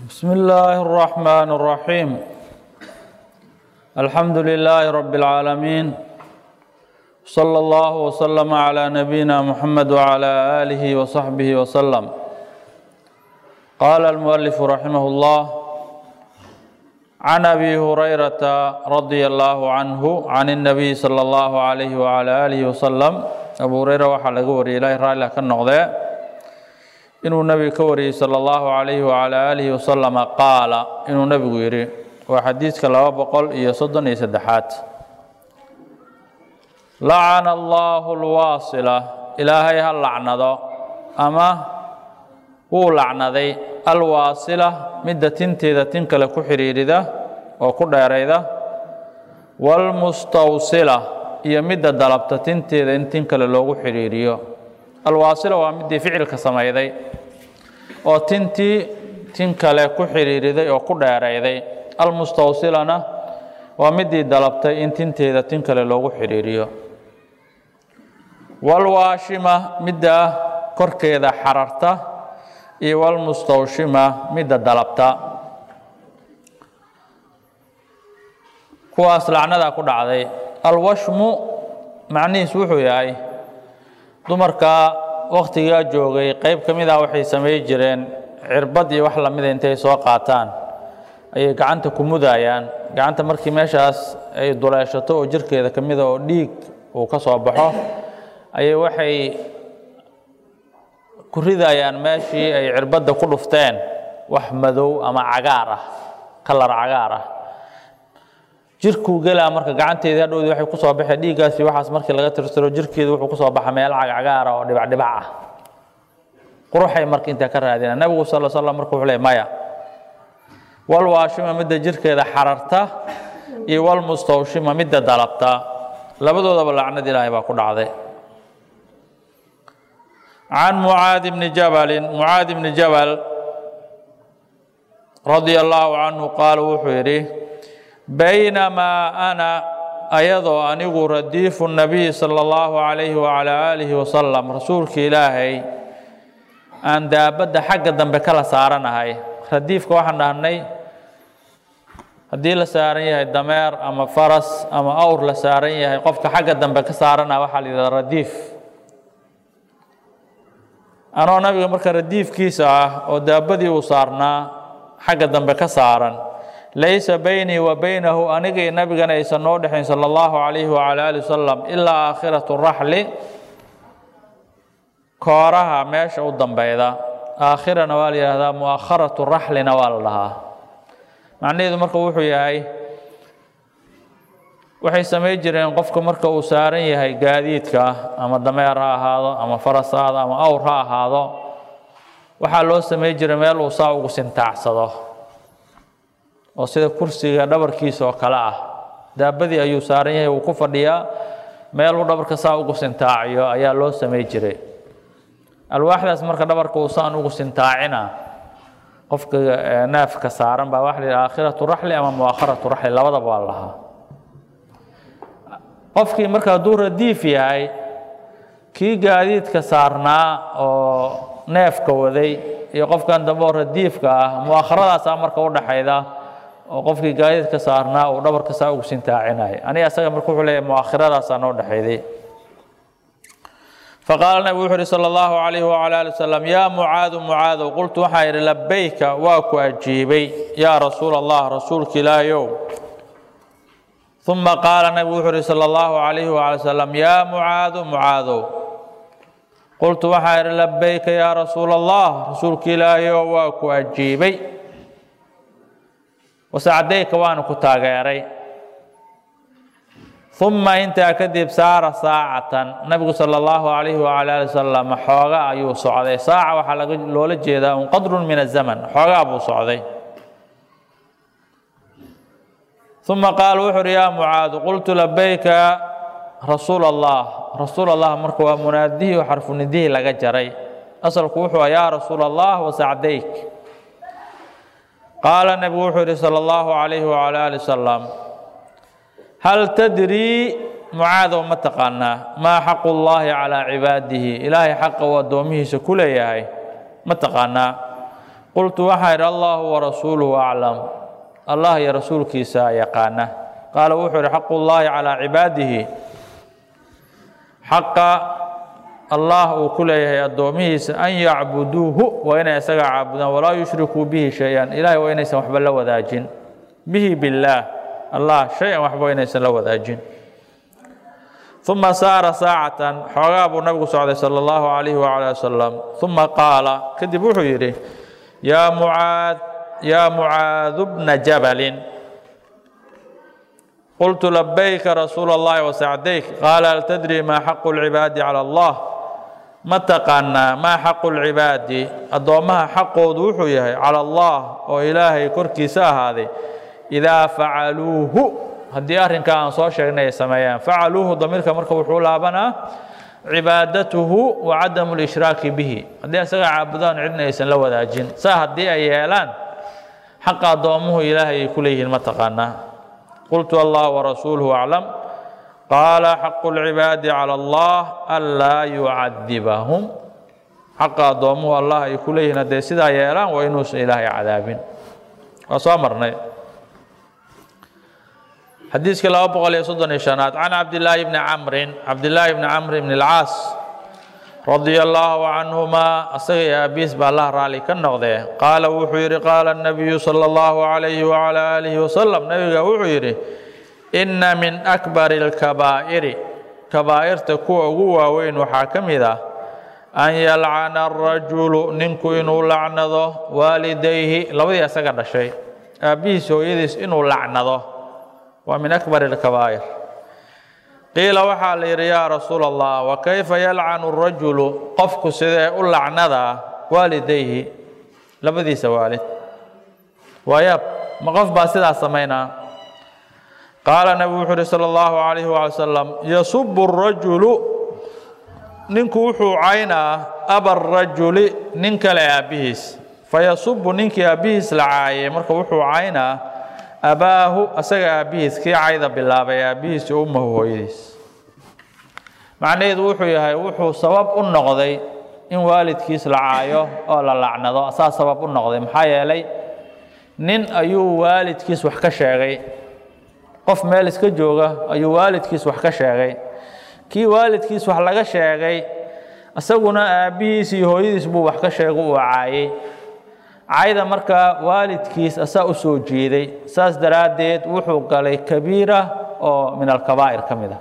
بسم الله الرحمن الرحيم الحمد لله رب العالمين صلى الله وسلم على نبينا محمد وعلى آله وصحبه وسلم قال المؤلف رحمه الله عن أبي هريرة رضي الله عنه عن النبي صلى الله عليه وعلى آله وسلم أبو هريرة waxaa laga wariyay ilahay raalli ka noqdee inuu nebiga ka wariyey salى اllahu عalayhi wعalى alihi wasalama qaala inuu nebigu yidhi waa xadiidka laba boqol iyo soddon iyo saddexaad lacana allahu اlwaasila ilaahay ha lacnado ama wuu lacnaday alwaasila midda tinteeda tin kale ku xidhiidhida oo ku dheerayda wاlmustawsila iyo midda dalabta tinteeda in tin kale loogu xidhiidhiyo alwaasila waa midii ficilka samayday oo tintii tin kale ku xidhiidhiday oo ku dheerayday almustawsilana waa midii dalabtay in tinteeda tin kale loogu xidhiidhiyo walwaashima midda korkeeda xararta iyo walmustawshima midda dalabta kuwaas lacnadaa ku dhacday alwashmu macnihiis wuxuu yahay dumarka wakhtigaa joogay qayb ka mid ah waxay samay jireen cirbad iyo wax lamida intay soo qaataan ayay gacanta ku mudayaan gacanta markii meeshaas ay duleeshato oo jirkeeda ka mida oo dhiig uu ka soo baxo ayay waxay ku ridayaan meeshii ay cirbadda ku dhufteen wax madow ama cagaar ah kalar cagaar ah jirkuu gelaa marka gacanteedii hadhowdii waxay ku soo baxeen dhiiggaasi waxaas markii laga tirtiro jirkeedu wuxuu ku soo baxa meel cagcagaara oo dhibacdhibac ah quruxay marka intaa ka raadina nebigu sal slam marka wuxuu leey maya walwaashima midda jirkeeda xararta iyo walmustawshima midda dalabta labadoodaba lacnad ilaahay baa ku dhacday can mucaadi bni jabalin mucaadi bni jabal radia allaahu canhu qaala wuxuu yidhi baynamaa ana ayadoo anigu radiifu nabiy sala allahu calayhi wacalaa aalihi wasalam rasuulka ilaahay aan daabadda xagga dambe kala saaranahay radiifka waxaan dhahnay haddii la saaran yahay dameer ama faras ama awr la saaran yahay qofka xagga dambe ka saarana waxaa la yidhahda radiif anoo nabiga marka radiifkiisa ah oo daabadii uu saarnaa xagga dambe ka saaran laysa baynii wa baynahu aniga iyo nabigana aysan noo dhexayn sala allahu calayhi wacala ali wasalam ilaa aakhiratu raxli kooraha meesha u dambeyda aakhirana waa la yidhahdaa mu'akharatu raxlina waa la dhahaa macnaheedu marka wuxuu yahay waxay samayn jireen qofka marka uu saaran yahay gaadiidka ama dameer ha ahaado ama faras ha ahaado ama awr ha ahaado waxaa loo samayn jiray meel uu saa ugu sintaacsado oo sida kursiga dhabarkiisa oo kale ah daabadii ayuu saaran yahay wuu ku fadhiyaa meeluu dhabarka saa ugu sintaaciyo ayaa loo samay jiray alwaaxdaas marka dhabarka uu saan ugu sintaacina qofka naafka saaran baa waxa la yidhaha aakhiratu raxli ama mu'akharatu raxli labadaba waa lahaa qofkii marka hadduu radiif yahay kii gaadiidka saarnaa oo neefka waday iyo qofkan dambe oo radiifka ah mu'akharadaasaa marka u dhaxayda oo qofkii gaadiidka saarnaa uu dhabarka saa ugu sintaacinaya aniga asaga marka wuxuu leeyahay mu'akhiradaasaa noo dhexayday faqaala nabigu wuxuu uhi sala allahu calayhi wacala ali wasalam yaa mucaadu mucaadow qultu waxaan idhi labayka waa ku ajiibay yaa rasuula allah rasuulka ilaahayow uma qaala nabigu wuxuu uhi sala allahu calayhi wacala wasalam yaa mucaadu mucaadow qultu waxaan idhi labayka yaa rasuula allah rasuulka ilaahayow waa ku ajiibay wasacdayka waanu ku taageeray uma intaa kadib saara saacatan nabigu sala allahu calayhi wacala ali wasalam xooga ayuu socday saaca waxaa laga loola jeedaa un qadrun min azaman xoogaa buu socday uma qaala wuxu uhi yaa mucaadu qultu labayka rasuul allah rasuul allah marka waa munaadihii oo xarfunidihii laga jaray asalku wuxuu ah yaa rasuul allah wasacdayk qaala nebigu wuxuu yihi salى اllahu عalayhi wعalى ali wasalam hal tadrii mucaadow ma taqaanaa maa xaqu llahi calىa cibaadihi ilaahay xaqa uu addoomihiisa ku leeyahay ma taqaanaa qultu waxaa idhi allahu warasuuluhu aclam allah iyo rasuulkiisa yaqaana qaala wuxuu ihi xaqu llaahi calaa cibaadihi xaqa allah uu ku leeyahay addoomihiisa an yacbuduuhu waa inay isaga caabudaan walaa yushrikuu bihi shay-an ilahay waa inaysan waxba la wadaajin bihi billaah allah shay-an waxba inaysan la wadaajin uma saara saacatan xoogaa buu nabigu socday sala allahu calayhi wacala wasalam uma qaala kadib wuxuu yidhi yaa mucaad yaa mucaadu bna jabalin qultu labayka rasuula اllahi wasacdayk qaala hal tadri maa xaqu lcibaadi cala allah ma taqaanaa maa xaqu lcibaadi addoommaha xaqoodu wuxuu yahay cala allah oo ilaahay korkiisa ahaaday idaa facaluuhu haddii arrinkaa aan soo sheegnay ay sameeyaan facaluuhu damiirka marka wuxuu laabanaa cibaadatuhu wa cadamu lishraaki bihi haddii isaga caabudaan cidna aysan la wadaajin saa haddii ay yeelaan xaqa addoommuhu ilaahay ay ku leeyihiin ma taqaanaa qultu allah warasuuluhu aclam qaala xaqu lcibaadi cala allah anlaa yucadibahum xaqa addoommuhu allah ay ku leeyihiin hadday sidaa yeelaan waa inuusan ilaahay cadaabin waa soo marnay xadiiska laba boqol iyo soddon iyo shanaad can cabdillaahi bni camrin cabdillaahi bni camr bni alcaas radia allaahu canhumaa asaga iyo aabiis baa allah raalli ka noqdee qaala wuxuu yidhi qaala nabiyu sala allahu calayhi wacala aalihi wasalam nabiga wuxuu yidhi inna min akbari alkabaa'iri kabaa'irta kuwa ugu waaweyn waxaa ka mid ah an yalcana arajulu ninku inuu lacnado waalidayhi labadii isaga dhashay aabbihiis hooyadiis inuu lacnado waa min akbar اlkabaa'ir qiila waxaa la yidhi yaa rasuul allah wa kayfa yalcanu rajulu qofku sidee u lacnadaa waalidayhi labadiisa waalid waayaab ma qof baa sidaas samaynaa qaala nabigu wuxuu uhi salى اllahu alayhi waala salam yasubu الrajulu ninku wuxuu caynaa aba rajuli nin kale aabbihiis fayasubu ninkii aabbihiis la caayay marka wuxuu caynaa abaahu asaga aabbihiis kii cayda bilaabay aabbihiis iyo ummahu hooyadiis macnaheedu wuxuu yahay wuxuu sabab u noqday in waalidkiis la caayo oo la lacnado asaa sabab u noqday maxaa yeelay nin ayuu waalidkiis wax ka sheegay qof meel iska jooga ayuu waalidkiis wax ka sheegay kii waalidkiis wax laga sheegay isaguna aabbihiis iyo hooyadiis buu wax ka sheegay uu caayay cayda markaa waalidkiis asaa u soo jeeday saas daraaddeed wuxuu galay kabiira oo min alkabaa'ir ka mid a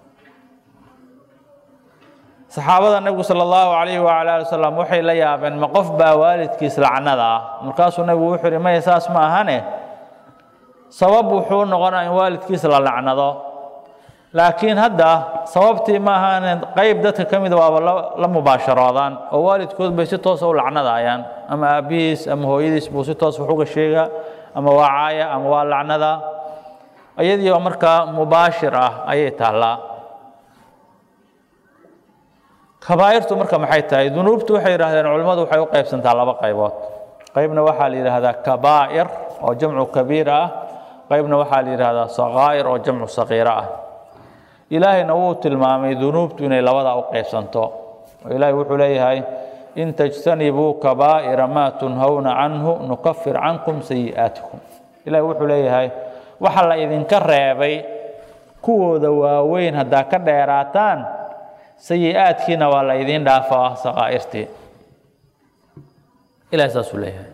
saxaabada nebigu sala allahu calayhi wacala ali wasalam waxay la yaabeen ma qof baa waalidkiis lacnada ah markaasuu nebigu wuxuu yihi maya saas ma ahane sabab wuxuu noqonaa in waalidkiis la lacnado laakiin hadda sababtii ma ahaanen qayb dadka ka mida waaba la mubaasharoodaan oo waalidkood bay si toosa u lacnadayaan ama aabbihiis ama hooyadiis buu si toos wax uga sheegaa ama waa caaya ama waa lacnada iyadii oo markaa mubaashir ah ayay taallaa kabaa'irtu marka maxay tahay dunuubtu waxay yidhahdeen culimmadu waxay u qaybsantaa laba qaybood qaybna waxaa la yidhaahdaa kabaa'ir oo jamcu kabiira ah qaybna waxaa la yidhaahdaa sakaa'ir oo jamcu sakiira ah ilaahayna wuu tilmaamay dunuubtu inay labadaa u qaybsanto oo ilaahay wuxuu leeyahay in tajtanibuu kabaa'ira maa tunhawna canhu nukafir cankum sayi'aatikum ilahay wuxuu leeyahay waxa la idinka reebay kuwooda waaweyn haddaa ka dheeraataan sayi-aadkiina waa la idiin dhaafaa sakaa'irtii ilahay saasuu leeyahay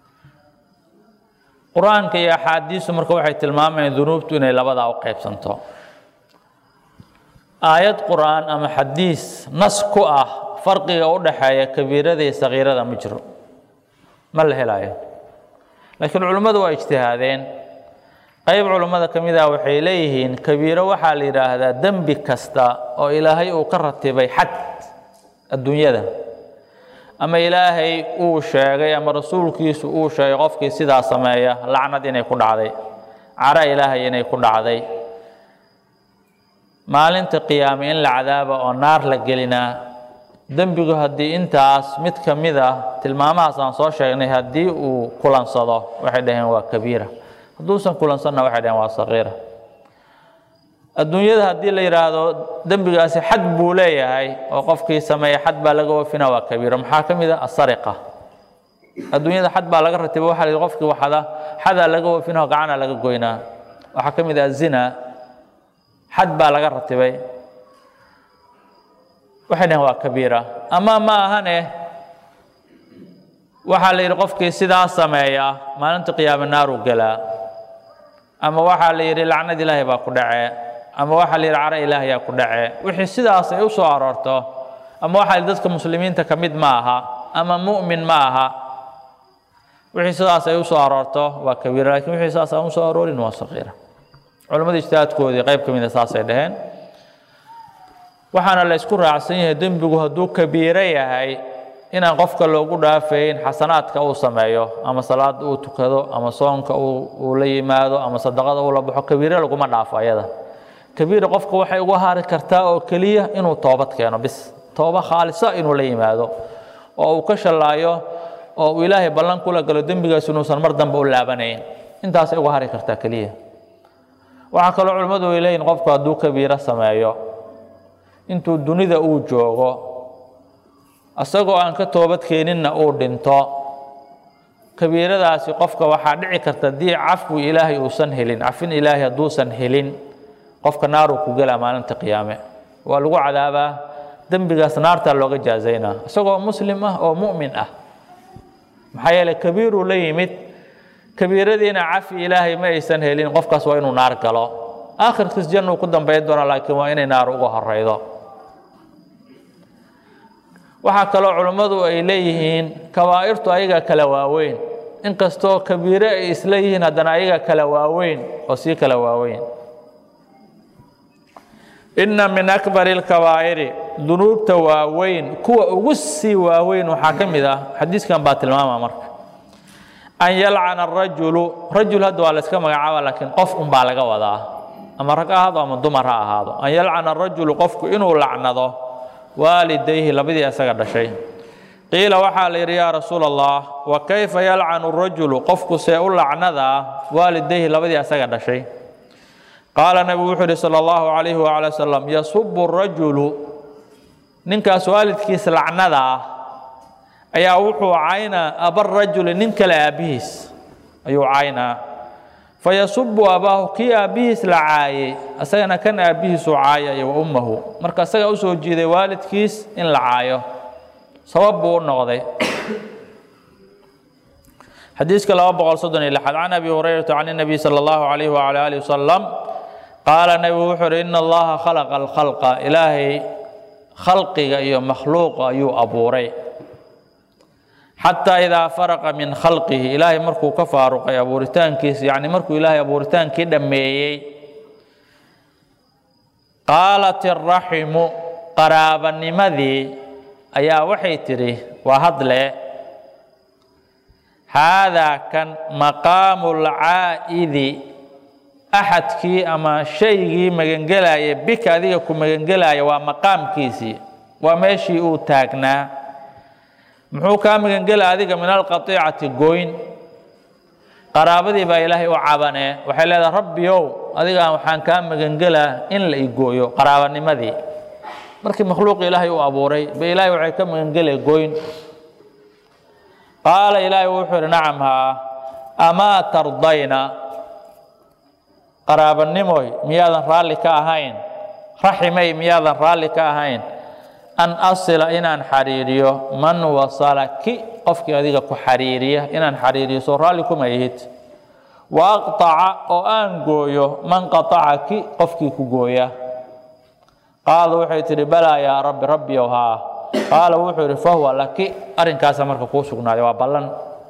qur-aanka iyo axaadiistu marka waxay tilmaamayaan dunuubtu inay labadaa u qaybsanto aayad qur-aan ama xadiis nas ku ah farqiga u dhaxeeya kabiirada iyo sakiirada ma jiro ma la helayo laakiin culimmadu waa ijtihaadeen qayb culimmada ka mid ah waxay leeyihiin kabiiro waxaa la yidhaahdaa dembi kasta oo ilaahay uu ka ratibay xad adduunyada ama ilaahay uu sheegay ama rasuulkiisu uu sheegay qofkii sidaa sameeya lacnad inay ku dhacday cara ilaahay inay ku dhacday maalinta qiyaame in la cadaaba oo naar la gelinaa dembigu haddii intaas mid ka mid ah tilmaamahaas aan soo sheegnay haddii uu kulansado waxay dhaheen waa kabiira hadduusan kulansanna waxay dhaheen waa sakiira adduunyada haddii la yidhaahdo dembigaasi xad buu leeyahay oo qofkii sameeya xad baa laga oofina waa kabiiro maxaa ka mid ah asariqa adduunyada xad baa laga ratiba waxa la yidhi qofkii waxada xadaa laga oofinaho gacana laga goynaa waxaa ka mid ah zina xad baa laga ratibay waxay dhaheen waa kabiira ama ma ahane waxaa la yidhi qofkii sidaa sameeya maalinta qiyaame naaruu gelaa ama waxaa la yidhi lacnad ilaahay baa ku dhace ama waxaa la yidhi caro ilaahayaa ku dhace wixii sidaas ay u soo aroorto ama waxaa la yidhi dadka muslimiinta ka mid ma aha ama mu'min ma aha wixii sidaas ay u soo aroorto waa kabiira lakin wixii sidaas aan u soo aroorin waa saqiira culimmada ijtihaadkoodii qayb ka mida saasay dhaheen waxaana la isku raacsan yahay dembigu hadduu kabiiro yahay inaan qofka loogu dhaafayn xasanaadka uu sameeyo ama salaada uu tukado ama soonka uu la yimaado ama sadaqada uu la baxo kabiire laguma dhaafo ayada kabiira qofka waxay uga hari kartaa oo keliya inuu toobad keeno bis tooba khaalisa inuu la yimaado oo uu ka shallaayo oo uu ilaahay ballan kula galo dembigaas inuusan mar dambe u laabanayn intaasay uga hari kartaa keliya waxaa kaloo culimmadu ay leeyihin qofku hadduu kabiiro sameeyo intuu dunida uu joogo isagoo aan ka toobad keeninna uu dhinto kabiiradaasi qofka waxaa dhici karta haddii cafwi ilaahay uusan helin cafin ilaahay hadduusan helin qofka naaruu ku gelaa maalinta qiyaame waa lagu cadaabaa dembigaas naartaa looga jaazaynaa isagoo muslim ah oo mu'min ah maxaa yeeley kabiiruu la yimid kabiiradiina cafi ilaahay ma aysan helin qofkaas waa inuu naar galo aakhirkiis jannuu ku dambayn doona laakiin waa inay naar uga horeydo waxaa kaloo culimmadu ay leeyihiin kabaa'irtu ayaga kala waaweyn inkastoo kabiire ay isla yihiin haddana ayaga kala waaweyn oo sii kala waaweyn inna min akbari lkabaa'iri dunuubta waaweyn kuwa ugu sii waaweyn waxaa ka mid ah xadiiskan baa tilmaama marka an yalcana arajulu rajul hadda waa la yska magacaaba laakiin qof unbaa laga wadaa ama rag ha ahaado ama dumar ha ahaado an yalcana arajulu qofku inuu lacnado waalidayhi labadii isaga dhashay qiila waxaa la yidhi yaa rasuul allah wa kayfa yalcanu rajulu qofku see u lacnadaa waalidayhi labadii isaga dhashay qaala nabigu wuxuu yidhi sala allahu calayhi waala wasalam yasubu rajulu ninkaas waalidkiis lacnada ah ayaa wuxuu caynaa abarajuli nin kale aabbihiis ayuu caynaa fayasubu abaahu kii aabbihiis la caayey asagana kan aabbihiisuu caayaya wa ummahu marka asagaa usoo jiiday waalidkiis in la caayo sabab buu u noqday xadiiska laba boqol soddon iyo lixaad can abi hurayrata can الnabiy salى اllahu alayh wala alih wasalam qaala nebigu wuxuu uhi ina allaha khalaqa alkhalqa ilaahay khalqiga iyo makhluuqa ayuu abuuray xataa idaa faraqa min khalqihi ilaahay markuu ka faaruqay abuuritaankiisa yacni markuu ilaahay abuuritaankii dhammeeyey qaalat iraximu qaraabanimadii ayaa waxay tidhi waa hadle haadaa kan maqaamu lcaa'idi axadkii ama shaygii magangelaya bika adiga ku magangelaya waa maqaamkiisii waa meeshii uu taagnaa muxuu kaa magangela adiga min alqatiicati goyn qaraabadii baa ilaahay u cabanee waxay leedahay rabbiyow adigaan waxaan kaa magangelaa in la igooyo qaraabanimadii markii makhluuq ilaahay u abuuray ba ilaahay waxay ka magangelee goyn qaala ilaahay wuxuu yidhi nacam haa amaa tardayna qaraabanimoy miyaadan raalli ka ahayn raximay miyaadan raalli ka ahayn an asila inaan xariiriyo man wasalaki qofkii adiga ku xariiriya inaan xariiriyo soo raalli kuma ihid wa aqطaca oo aan gooyo man qaطacaki qofkii ku gooya qaala waxay tidhi balaa yaa rabbi rabbiyow haa qaala wuxuu yidhi fahuwa laki arrinkaasa marka kuu sugnaaday waa ballan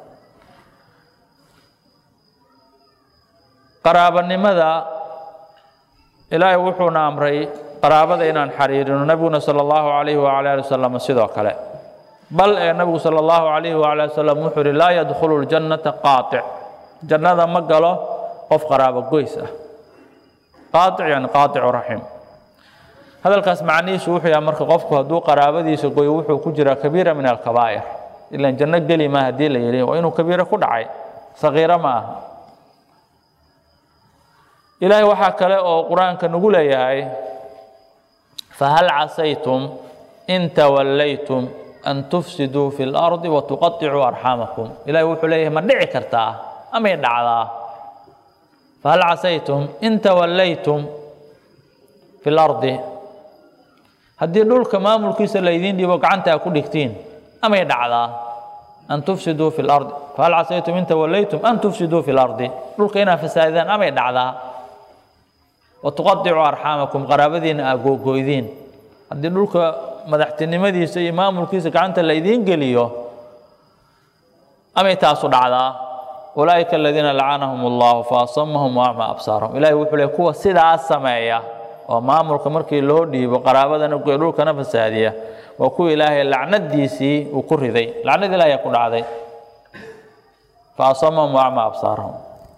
qaraabanimada ilaahay wuxuuna amray qaraabada inaan xariirino nebiguna sala allahu calayhi wacala ali wasalam sidoo kale bal ee nebigu sala allahu calayhi wacala ali wasalam wuxuu yidhi laa yadkhulu ljannata qaatic jannada ma galo qof qaraabo goys ah qaatic yani qaaticu raxim hadalkaas macnihiisu wuxuu yahay marka qofku hadduu qaraabadiisa goyo wuxuu ku jiraa kabiira min alkabaa'ir ilan janno geli ma haddii la yidhi waa inuu kabiiro ku dhacay sagiiro ma aha ilaahay waxaa kale oo qur-aanka nagu leeyahay fahal casaytum in tawallaytum an tufsiduu fi اlardi watuqaطicuu arxaamakum ilahi wuxuu leeyahay ma dhici kartaa amay dhacdaa fahal casaytum in tawallaytum fi اlardi haddii dhulka maamulkiisa laydiin dhibo gacanta a ku dhigtiin amay dhacdaa an tufsiduu fi lardi fahal casaytum in tawallaytum an tufsiduu fi lardi dhulka inaad fasaadidaan amay dhacdaa watuqadicuu arxaamakum qaraabadiina aa googoydiin haddii dhulka madaxtinimadiisa iyo maamulkiisa gacanta laydiin geliyo amay taasu dhacdaa ulaaئika aladiina lacanahum اllahu faasamahum waacma absaarahum ilahi wuxuu le kuwa sidaas sameeya oo maamulka markii loo dhiibo qaraabadana goy dhulkana fasaadiya waa kuwa ilaahay lacnadiisii uu ku riday lacnad ilahi ku dhacday faasamahum waacma absaarahum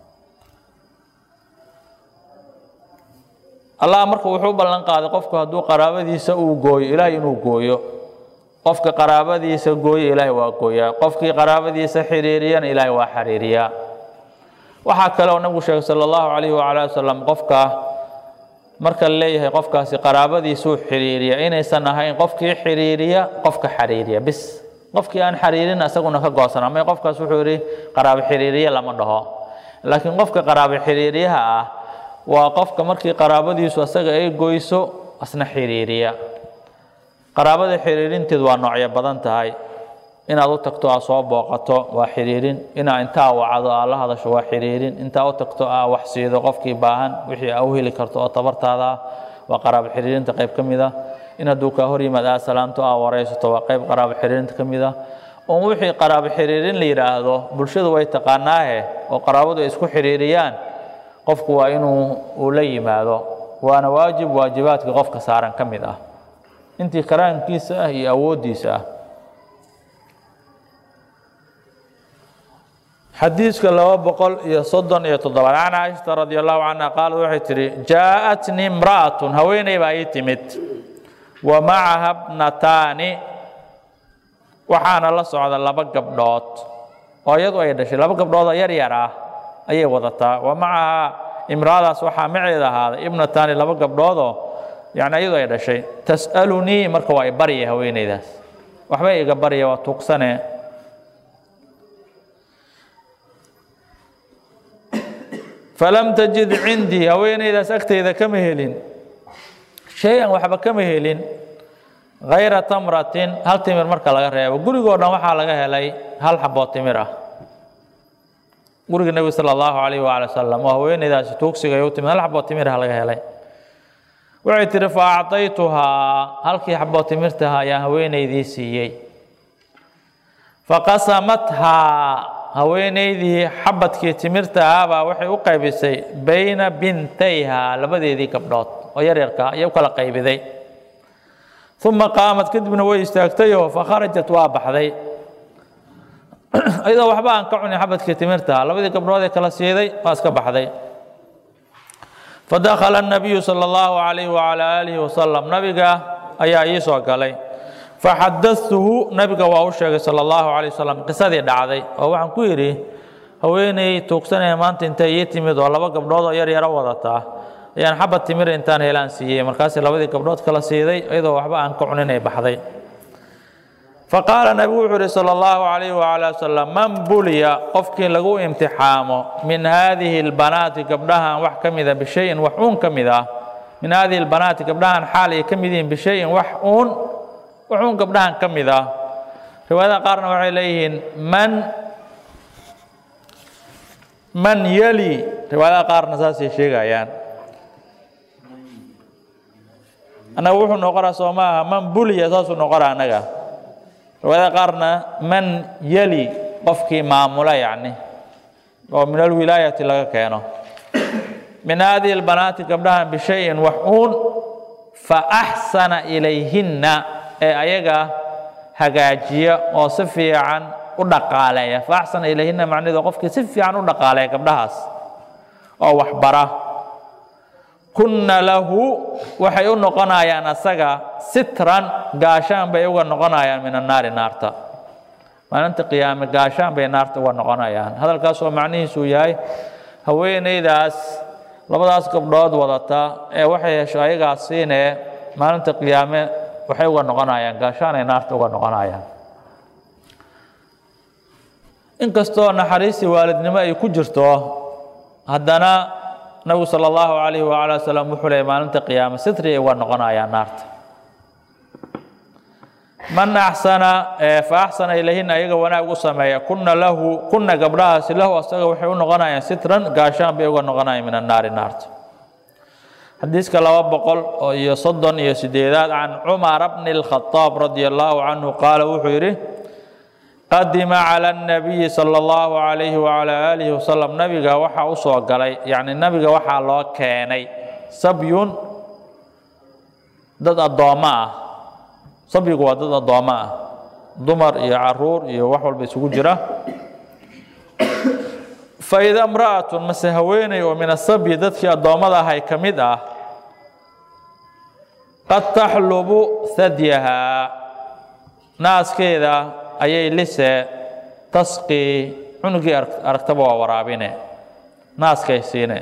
allah marka wuxuu ballan qaaday qofku hadduu qaraabadiisa uu gooyo ilaahay inuu gooyo qofka qaraabadiisa gooyo ilaahay waa gooyaa qofkii qaraabadiisa xiriiriyana ilaahay waa xiriiriyaa waxaa kale oo nabigu sheegay sala allahu calayhi wacala wasalam qofka marka la leeyahay qofkaasi qaraabadiisuu xiriiriya inaysan ahayn qofkii xiriiriya qofka xiriiriya bis qofkii aan xiriirin isaguna ka goosan ama qofkaas wuxuu yidhi qaraabo xiriiriye lama dhaho laakiin qofka qaraabo xiriiriyaha ah waa qofka markii qaraabadiisu asaga ay goyso asna xiriiriya qaraabada xiriirinteed waa noocyo badan tahay inaad u tagto aa soo booqato waa xiriirin inaa intaa wacdo aa la hadasho waa xiriirin intaa u tagto aa wax siido qofkii baahan wixii aa u heli karto oo tabartaada ah waa qaraabo xiriirinta qayb ka mid ah in hadduu kaa hor yimaad aa salaamto aa waraysato waa qayb qaraabo xiriirinta ka mid ah un wixii qaraabo xiriirin la yidhaahdo bulshadu way taqaanaahe oo qaraabadu ay isku xiriiriyaan qofku waa inuu uu la yimaado waana waajib waajibaadka qofka saaran ka mid ah intii karaankiisa ah iyo awooddiisa ah xadiiska laba boqol iyo soddon iyo toddobaad can caaishata radi allahu canha qaalad waxay tidhi jaa-atnii imra'atun haweeney baa ii timid wa macaha bnataani waxaana la socda laba gabdhood oo iyadu ay dhashay laba gabdhood oo yar yar ah ayay wadataa wa macaha imraadaas waxaa maceeda ahaaday ibnataani laba gabdhoodoo yani iyadu ay dhashay tas'alunii marka waa i barya haweeneydaas waxbay iga barya waa tuugsane falam tajid cindii haweeneydaas agteyda kama helin shay-an waxba kama helin hayra tamratin hal timir marka laga reebo gurigoo dhan waxaa laga helay hal xaboo timir ah guriga nebiga sala allahu calayhi waala wasalam oo haweeneydaasi tuugsiga ay u timid hal xaboo timir ah laga helay waxay tihi fa acطaytuhaa halkii xaboo timirtaha ayaan haweeneydii siiyey faqasamathaa haweeneydii xabadkii timirta ahaabaa waxay u qaybisay bayna bintayha labadeedii gabdhood oo yaryarka ayay u kala qaybiday uma qaamad kadibna way istaagtayoo fakharajat waa baxday iyadoo waxba aan ka cunin xabadkii timirtaha labadii gabdhood ee kala siiday waa iska baxday fadakhala الnabiyu salى اllahu عalayh wعalى aalihi wasalam nabiga ayaa ii soo galay faxadatuhu nabiga waa u sheegay salى اllahu عalيه wasalam qisadii dhacday oo waxaan ku yidhi haweeney tuugsanaya maanta intay ii timid oo laba gabdhood oo yar yaro wadataa ayaan xabad timir intaan helaan siiyey markaasi labadii gabdhood kala siiday iyadoo waxba aan ka cunin ay baxday faqaala nabigu wuxuu yihi salى اllahu عalayh wعalى wasalam man buliya qofkii lagu imtixaamo min haadihi اlbanaati gabdhahan wax ka mida bishayin wax uun ka mid ah min haadihi اlbanaati gabdhahan xaal ay ka mid yihiin bishayin wax uun wax uun gabdhahan ka mid ah riwaayadaha qaarna waxay leeyihiin man man yali riwaayadaha qaarna saasay sheegayaan annaga wuxuu noqonaa soo maaha man buliya saasuu noqonaa annaga riwaayada qaarna man yali qofkii maamula yacni oo min alwilaayati laga keeno min haadihi albanaati gabdhahan bishayin wax uun fa axsana ilayhinna ee ayaga hagaajiya oo si fiican u dhaqaaleeya fa axsana ilayhinna macnaheedu qofkii si fiican u dhaqaaleeya gabdhahaas oo waxbara kunna lahu waxay u noqonayaan asaga sitran gaashaan bay uga noqonayaan min annaari naarta maalinta qiyaame gaashaan bay naarta uga noqonayaan hadalkaas oo macnihiisu yahay haweeneydaas labadaas gabdhood wadata ee waxay hesho ayagaas siinee maalinta qiyaame waxay uga noqonayaan gaashaan ay naarta uga noqonayaan inkastoo naxariistii waalidnimo ay ku jirto haddana nabigu sala allahu calayhi waala wasalam wuxuu leeyay maalinta qiyaama sitri ay uga noqonayaan naarta man axsana fa axsana ilayhina ayaga wanaag u sameeya kuna lahu kuna gabdhahaasi lahu asaga waxay u noqonayaan sitran gaashaan bay uga noqonayaan min annaari naarta xadiiska laba boqol oo iyo soddon iyo sideedaad can cumara bni اlkhadaab radia allahu canhu qaala wuxuu yidhi qadima cala اnabiyi sala allahu calayhi wacala aalihi wasalam nabiga waxaa u soo galay yacni nabiga waxaa loo keenay sabyun dad addoommo ah sabyigu waa dad addoommo ah dumar iyo caruur iyo wax walba isugu jira faida imra'atun mase haweeney oo min asabyi dadkii addoommada ahay ka mid ah qad taxlubu hadyahaa naaskeeda ayay lise tasqii cunugii aragtaba waa waraabine naaskay siine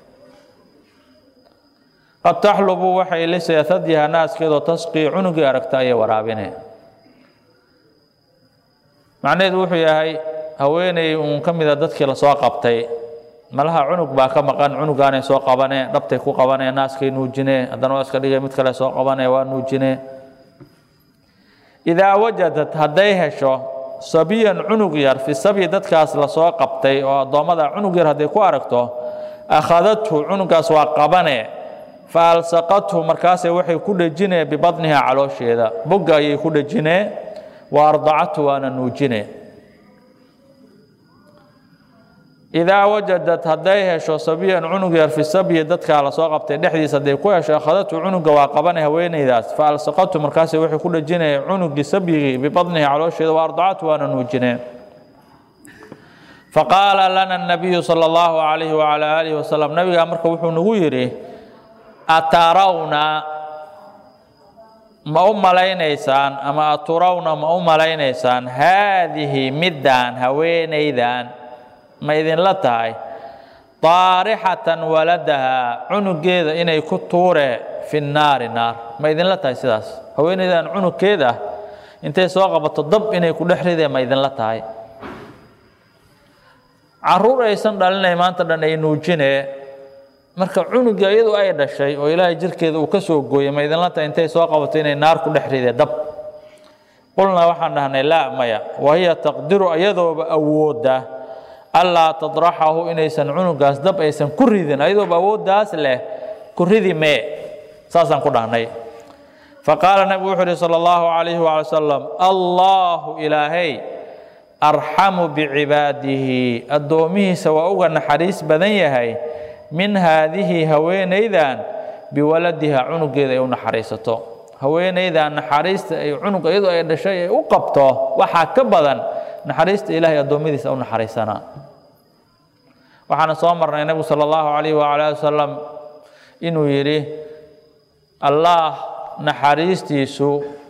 qad taxlubu waxay lise hadyahaa naaskeedoo tasqii cunugii aragta ayay waraabine macnaheedu wuxuu yahay haweeney uun ka mida dadkii lasoo qabtay malaha cunug baa ka maqan cunugaanay soo qabane dhabtay ku qabane naaskay nuujine haddana waa iska dhigay mid kale soo qabane waa nuujine idaa wajadat hadday hesho sabiyan cunug yar fi sabyi dadkaas lasoo qabtay oo addoommada cunug yar hadday ku aragto akhadathu cunugaas waa qabane fa alsaqathu markaasay waxay ku dhejinee bibadniha caloosheeda bogga ayay ku dhejinee wa ardacathu waana nuujine idaa wajadad hadday hesho sabiyan cunug yar fi sabyi dadkaa lasoo qabtay dhexdiisa hadday ku hesho akhadatu cunuga waa qabane haweenaydaas fa alsaqatu markaas waxay ku dhejinaya cunugii sabyigii bibadnihi caloosheeda wa ardacatu waana nuujineen faqaala lana nabiyu sala allahu calayhi wacala aalihi wasalam nabigaa marka wuxuu nagu yidhi atarawna ma u malaynaysaan ama aturawna ma u malaynaysaan haadihi middaan haweenaydan ma idinla tahay daarixatan waladahaa cunugeeda inay ku tuure fi naari naar ma idinla tahay sidaas haweenaydan cunugkeeda intay soo qabato dab inay ku dhex rideen ma idinla tahay caruur aysan dhalinay maanta dhan ay nuujine marka cunugii iyadu ay dhashay oo ilaahay jirkeeda uu ka soo gooyey ma idinla tahay intay soo qabato inay naar ku dhex rideen dab qulnaa waxaan dhahnay laa maya wahiya taqdiru iyadooba awooda allaa tadraxahu inaysan cunugaas dab aysan ku ridin ayadooba awooddaas leh ku ridi mee saasaan ku dhahnay faqaala nabigu wuxuu uhi sala allahu calayhi waala wasalam allahu ilaahay arxamu bicibaadihi addoomihiisa waa uga naxariis badan yahay min haadihi haweenaydan biwaladiha cunugeeda ay u naxariisato haweenaydan naxariista ay cunug iyadu ay dhashay ay u qabto waxaa ka badan naxariista ilaahay addoommadiisa u naxariisanaa waxaana soo marnay nebigu sala allahu calayhi waala ali wasalam inuu yidhi allaah naxariistiisu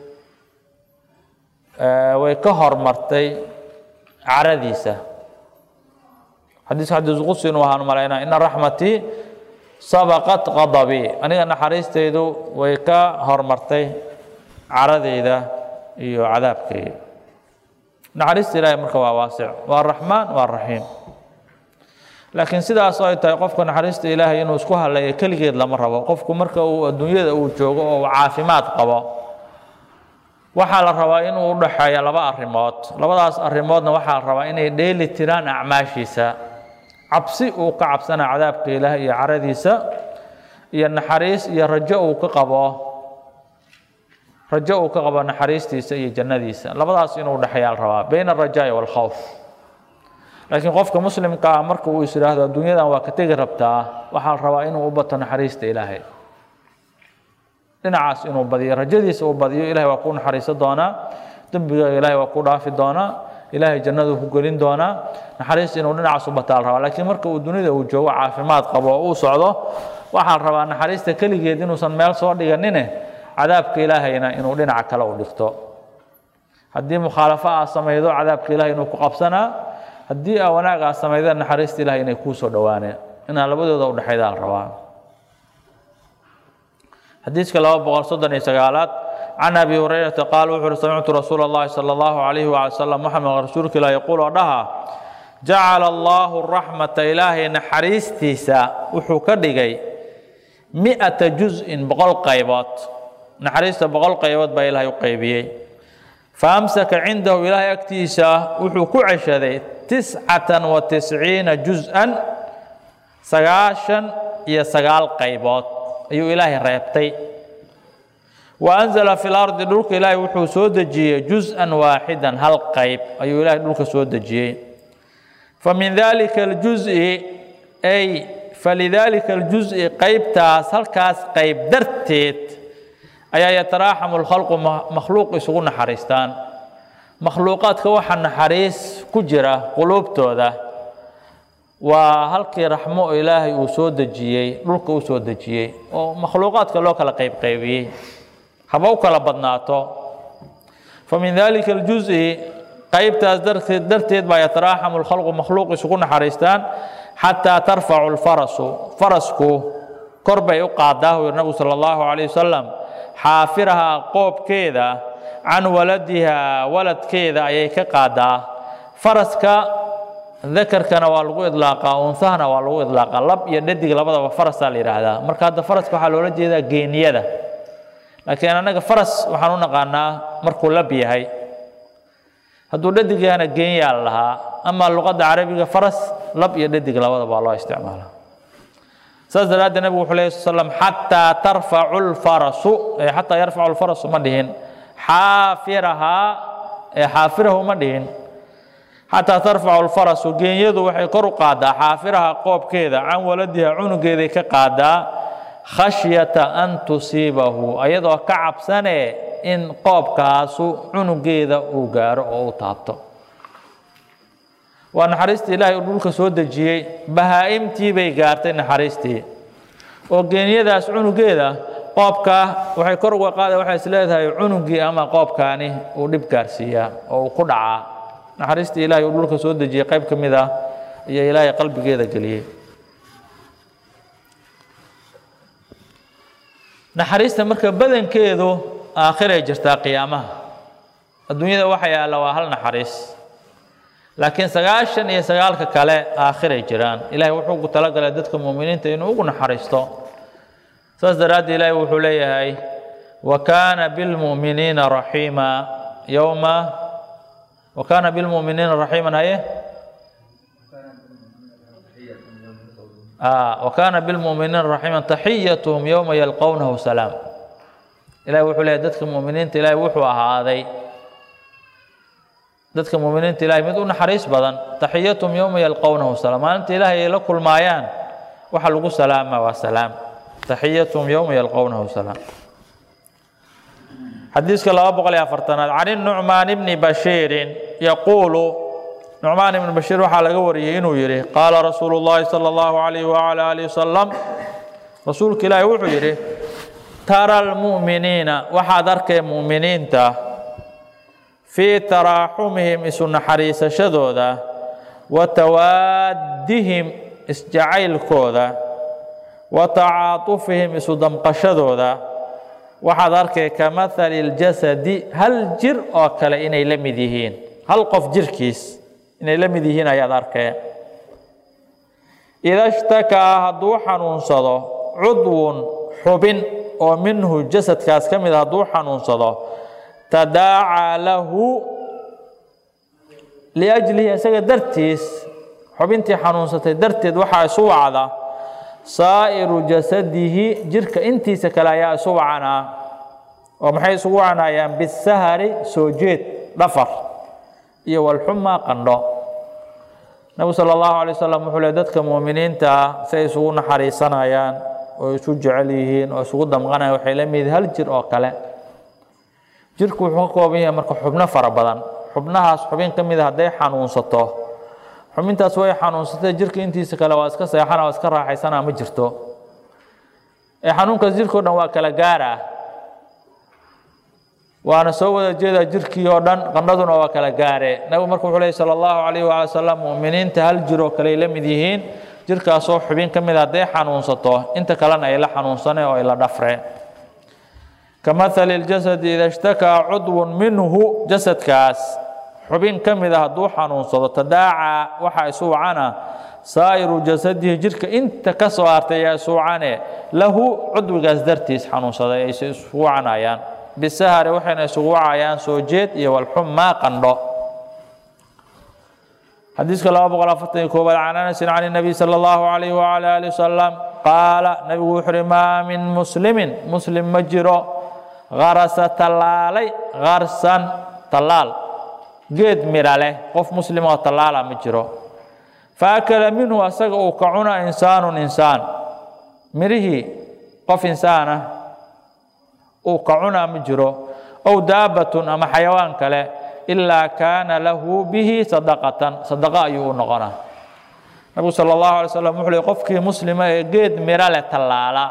way ka hormartay caradiisa xadiiska xadiis qudsi inuu ahaan malaynaa ina raxmatii sabaqat qadabii aniga naxariistaydu way ka hormartay caradayda iyo cadaabkayga naxariista ilaahay marka waa waasic waa raxmaan waa raxiim laakiin sidaas ay tahay qofka naxariista ilaahay inuu isku haleeyo keligeed lama rabo qofku marka uu adduunyada uu joogo oo uu caafimaad qabo waxaa la rabaa inuu u dhaxeeyo laba arrimood labadaas arrimoodna waxaa la rabaa inay dheeli tiraan acmaashiisa cabsi uu ka cabsana cadaabka ilaah iyo caradiisa iyo naxariis iyo rajo uu ka qabo rajo uu ka qabo naxariistiisa iyo jannadiisa labadaas inuu dhexeeyaa la rabaa bayna alrajaa'i waalkhawf laakiin qofka muslimka ah marka uu is idhaahdo adduunyadan waa ka tegi rabtaa waxaa la rabaa inuu u bato naxariista ilaahay dhinacaas inuu badiyo rajadiisa uu badiyo ilahay waa kuu naxariisan doonaa dembigaaga ilahay waa kuu dhaafi doonaa ilaahay jannadu ku gelin doonaa naxariista inuu dhinacaas u bataa la rabaa laakiin marka uu dunida uu joogo caafimaad qabo oo uu socdo waxaa la rabaa naxariista keligeed inuusan meel soo dhiganine cadaabka ilaahayna inuu dhinaca kale u dhigto haddii mukhaalafo aa samaydo cadaabka ilahay inuu ku qabsanaa haddii aa wanaag aa samayda naxariista ilahay inay kuu soo dhowaaneen inaa labadooda u dhexaydaa la rabaa xadiiska laba boqol soddon iyo sagaalaad can abi hurayrata qaal wuxu uhi samictu rasuula اllahi salى اllahu alayhi waala salam waxaa maqal rasuulka ilah yaquul oo dhaha jacala allaahu raxmata ilaahay naxariistiisa wuxuu ka dhigay mi-ata juz-in boqol qaybood naxariista boqol qaybood baa ilaahay u qaybiyey fa amsaka cindahu ilaahay agtiisa wuxuu ku ceshaday tiscatan wa tisciina juz-an sagaashan iyo sagaal qaybood ayuu ilaahay reebtay wa anzala fi lardi dhulka ilaahay wuxuu soo dejiyey juz-an waaxidan hal qayb ayuu ilaahay dhulka soo dejiyey fa min dalika aljuzi ay falidaalika aljuzi qaybtaas halkaas qayb darteed ayaa yataraaxamu lkhalqu makhluuq isugu naxariistaan makhluuqaadka waxa naxariis ku jira quluubtooda waa halkii raxmo oo ilaahay uu soo dejiyey dhulka u soo dejiyey oo makhluuqaadka loo kala qaybqaybiyey haba u kala badnaato fa min dalika aljuzi qaybtaas darteed darteed baa yataraaxamu lkhalqu makhluuq isugu naxariistaan xataa tarfacu lfarasu farasku kor bay u qaadaa uu yiri nabigu sala allahu calayh wasalam xaafirahaa qoobkeeda can waladihaa waladkeeda ayay ka qaadaa faraska dakarkana waa lagu idlaaqaa unsahana waa lagu idlaaqaa lab iyo dhadig labadaba farasaa la yidhaahdaa marka hadda faraska waxaa loola jeedaa geeniyada laakiin annaga faras waxaan u naqaanaa markuu lab yahay hadduu dhadig yahana geenyaa la lahaa ama luqadda carabiga faras lab iyo dhadig labadaba waa loo isticmaala saas daraaddeed nabigu wuxuu lehy sl slam xataa tarfacu lfarasu xataa yarfacu lfarasu ma dhihin xaafirahaa ee xaafirahu ma dhihin xataa tarfacu lfarasu geenyadu waxay kor u qaadaa xaafiraha qoobkeeda can waladiha cunugeeday ka qaadaa khashyata an tusiibahu ayadoo ka cabsanee in qoobkaasu cunugeeda uu gaaro oo u taabto waa naxariistii ilaahay uu dhulka soo dejiyey bahaa-imtii bay gaartay naxariistii oo geenyadaas cunugeeda qoobka waxay kor uga qaada waxay is leedahay cunugii ama qoobkaani uu dhib gaarsiiyaa oo uu ku dhacaa naxariistii ilaahay uu dhulka soo dejiyey qayb ka mid ah iyo ilaahay qalbigeeda geliyey naxariista marka badankeedu aakhiray jirtaa qiyaamaha adduunyada waxa yaalla waa hal naxariis laakiin sagaashan iyo sagaalka kale aakhiray jiraan ilahay wuxuu ku talagalay dadka muuminiinta inuu ugu naxariisto saas daraaddeed ilaahay wuxuu leeyahay wa kaana bilmu'miniina raxiima yowma wa kaana bilmu'miniina raxiiman haye wa kaana bilmu'miniina raxiiman taxiyatuhum yowma yalqownahu salaam ilahay wuxuu leeyahay dadka muuminiinta ilaahay wuxuu ahaaday dadka muuminiinta ilahay mid u naxariis badan taxiyatum yowma yalqownahu salaam maalinta ilaahay ay la kulmaayaan waxa lagu salaama waa salaam taxiyatum yowma yalqownahu salaam xadiiska laba boqol iyo afartanaad can nucmaan bni bashiirin yaquulu nucmaan ibni bashiir waxaa laga wariyey inuu yidhi qaala rasuulu llahi sala allahu alayh wala alihi wasalam rasuulka ilaahi wuxuu yidhi tara almu'miniina waxaad arkay mu'miniinta fii taraaxumihim isu naxariisashadooda wa tawaaddihim isjacaylkooda wa tacaatufihim isu damqashadooda waxaad arkay ka mahali اljasadi hal jir oo kale inay la mid yihiin hal qof jirkiis inay la mid yihiin ayaad arkee ida shtakaa hadduu xanuunsado cudwun xubin oo minhu jasadkaas ka mid a hadduu xanuunsado tadaacaa lahu liajlihi isaga dartiis xubintii xanuunsatay darteed waxaa isu wacda saa'iru jasadihi jirka intiisa kale ayaa isu wacanaa oo maxay isugu wacanayaan bisahari soo jeed dhafar iyo walxumaa qandho nabigu sala allahu alay wasalam wuxuu le dadka muuminiinta ah si ay isugu naxariisanayaan oo isu jecel yihiin oo isugu damqanayan waxay la mid hal jir oo kale jirku wuxuu ka kooban yahay marka xubno fara badan xubnahaas xubin ka mida hadday xanuunsato xubintaas way xanuunsatay jirka intiisa kale waa iska seexana waa iska raaxaysana ma jirto ee xanuunkaas jirkao dhan waa kala gaara waana soo wada jeedaa jirkii oo dhan qandhaduna waa kala gaare nabigu marka wuxuu lehy sala allahu calayh waala wasalam mu'miniinta hal jir oo kale ay la mid yihiin jirkaasoo xubin ka mid a hadday xanuunsato inta kalena ay la xanuunsane oo ay la dhafre kamahali ljasadi ida ishtakaa cudwun minhu jasadkaas xubin ka mid a hadduu xanuunsado tadaacaa waxaa isu wacana saa'iru jasadihi jidhka inta ka soo hartay ayaa isu wacane lahu cudwigaas dartiis xanuunsaday ay isugu wacanayaan bisahari waxayna isugu wacayaan soo jeed iyo walxumaa qandho xadiiska laba boqol afartan iyo koobaad can anasin can الnabiy salى اllahu alayh wala ali wasalam qaala nabigu wuxu uhi maa min muslimin muslim ma jiro garasa tallaalay garsan tallaal geed mira leh qof muslim oo tallaala ma jiro faakala minhu asaga uu ka cuna insaanu insaan mirihii qof insaana uu ka cunaa ma jiro ow daabatun ama xayawaan kale ilaa kaana lahu bihi sadaqatan sadaqa ayuu u noqonaa nabigu sala allahu alay slam wuxuu ley qofkii muslima ee geed miro leh tallaala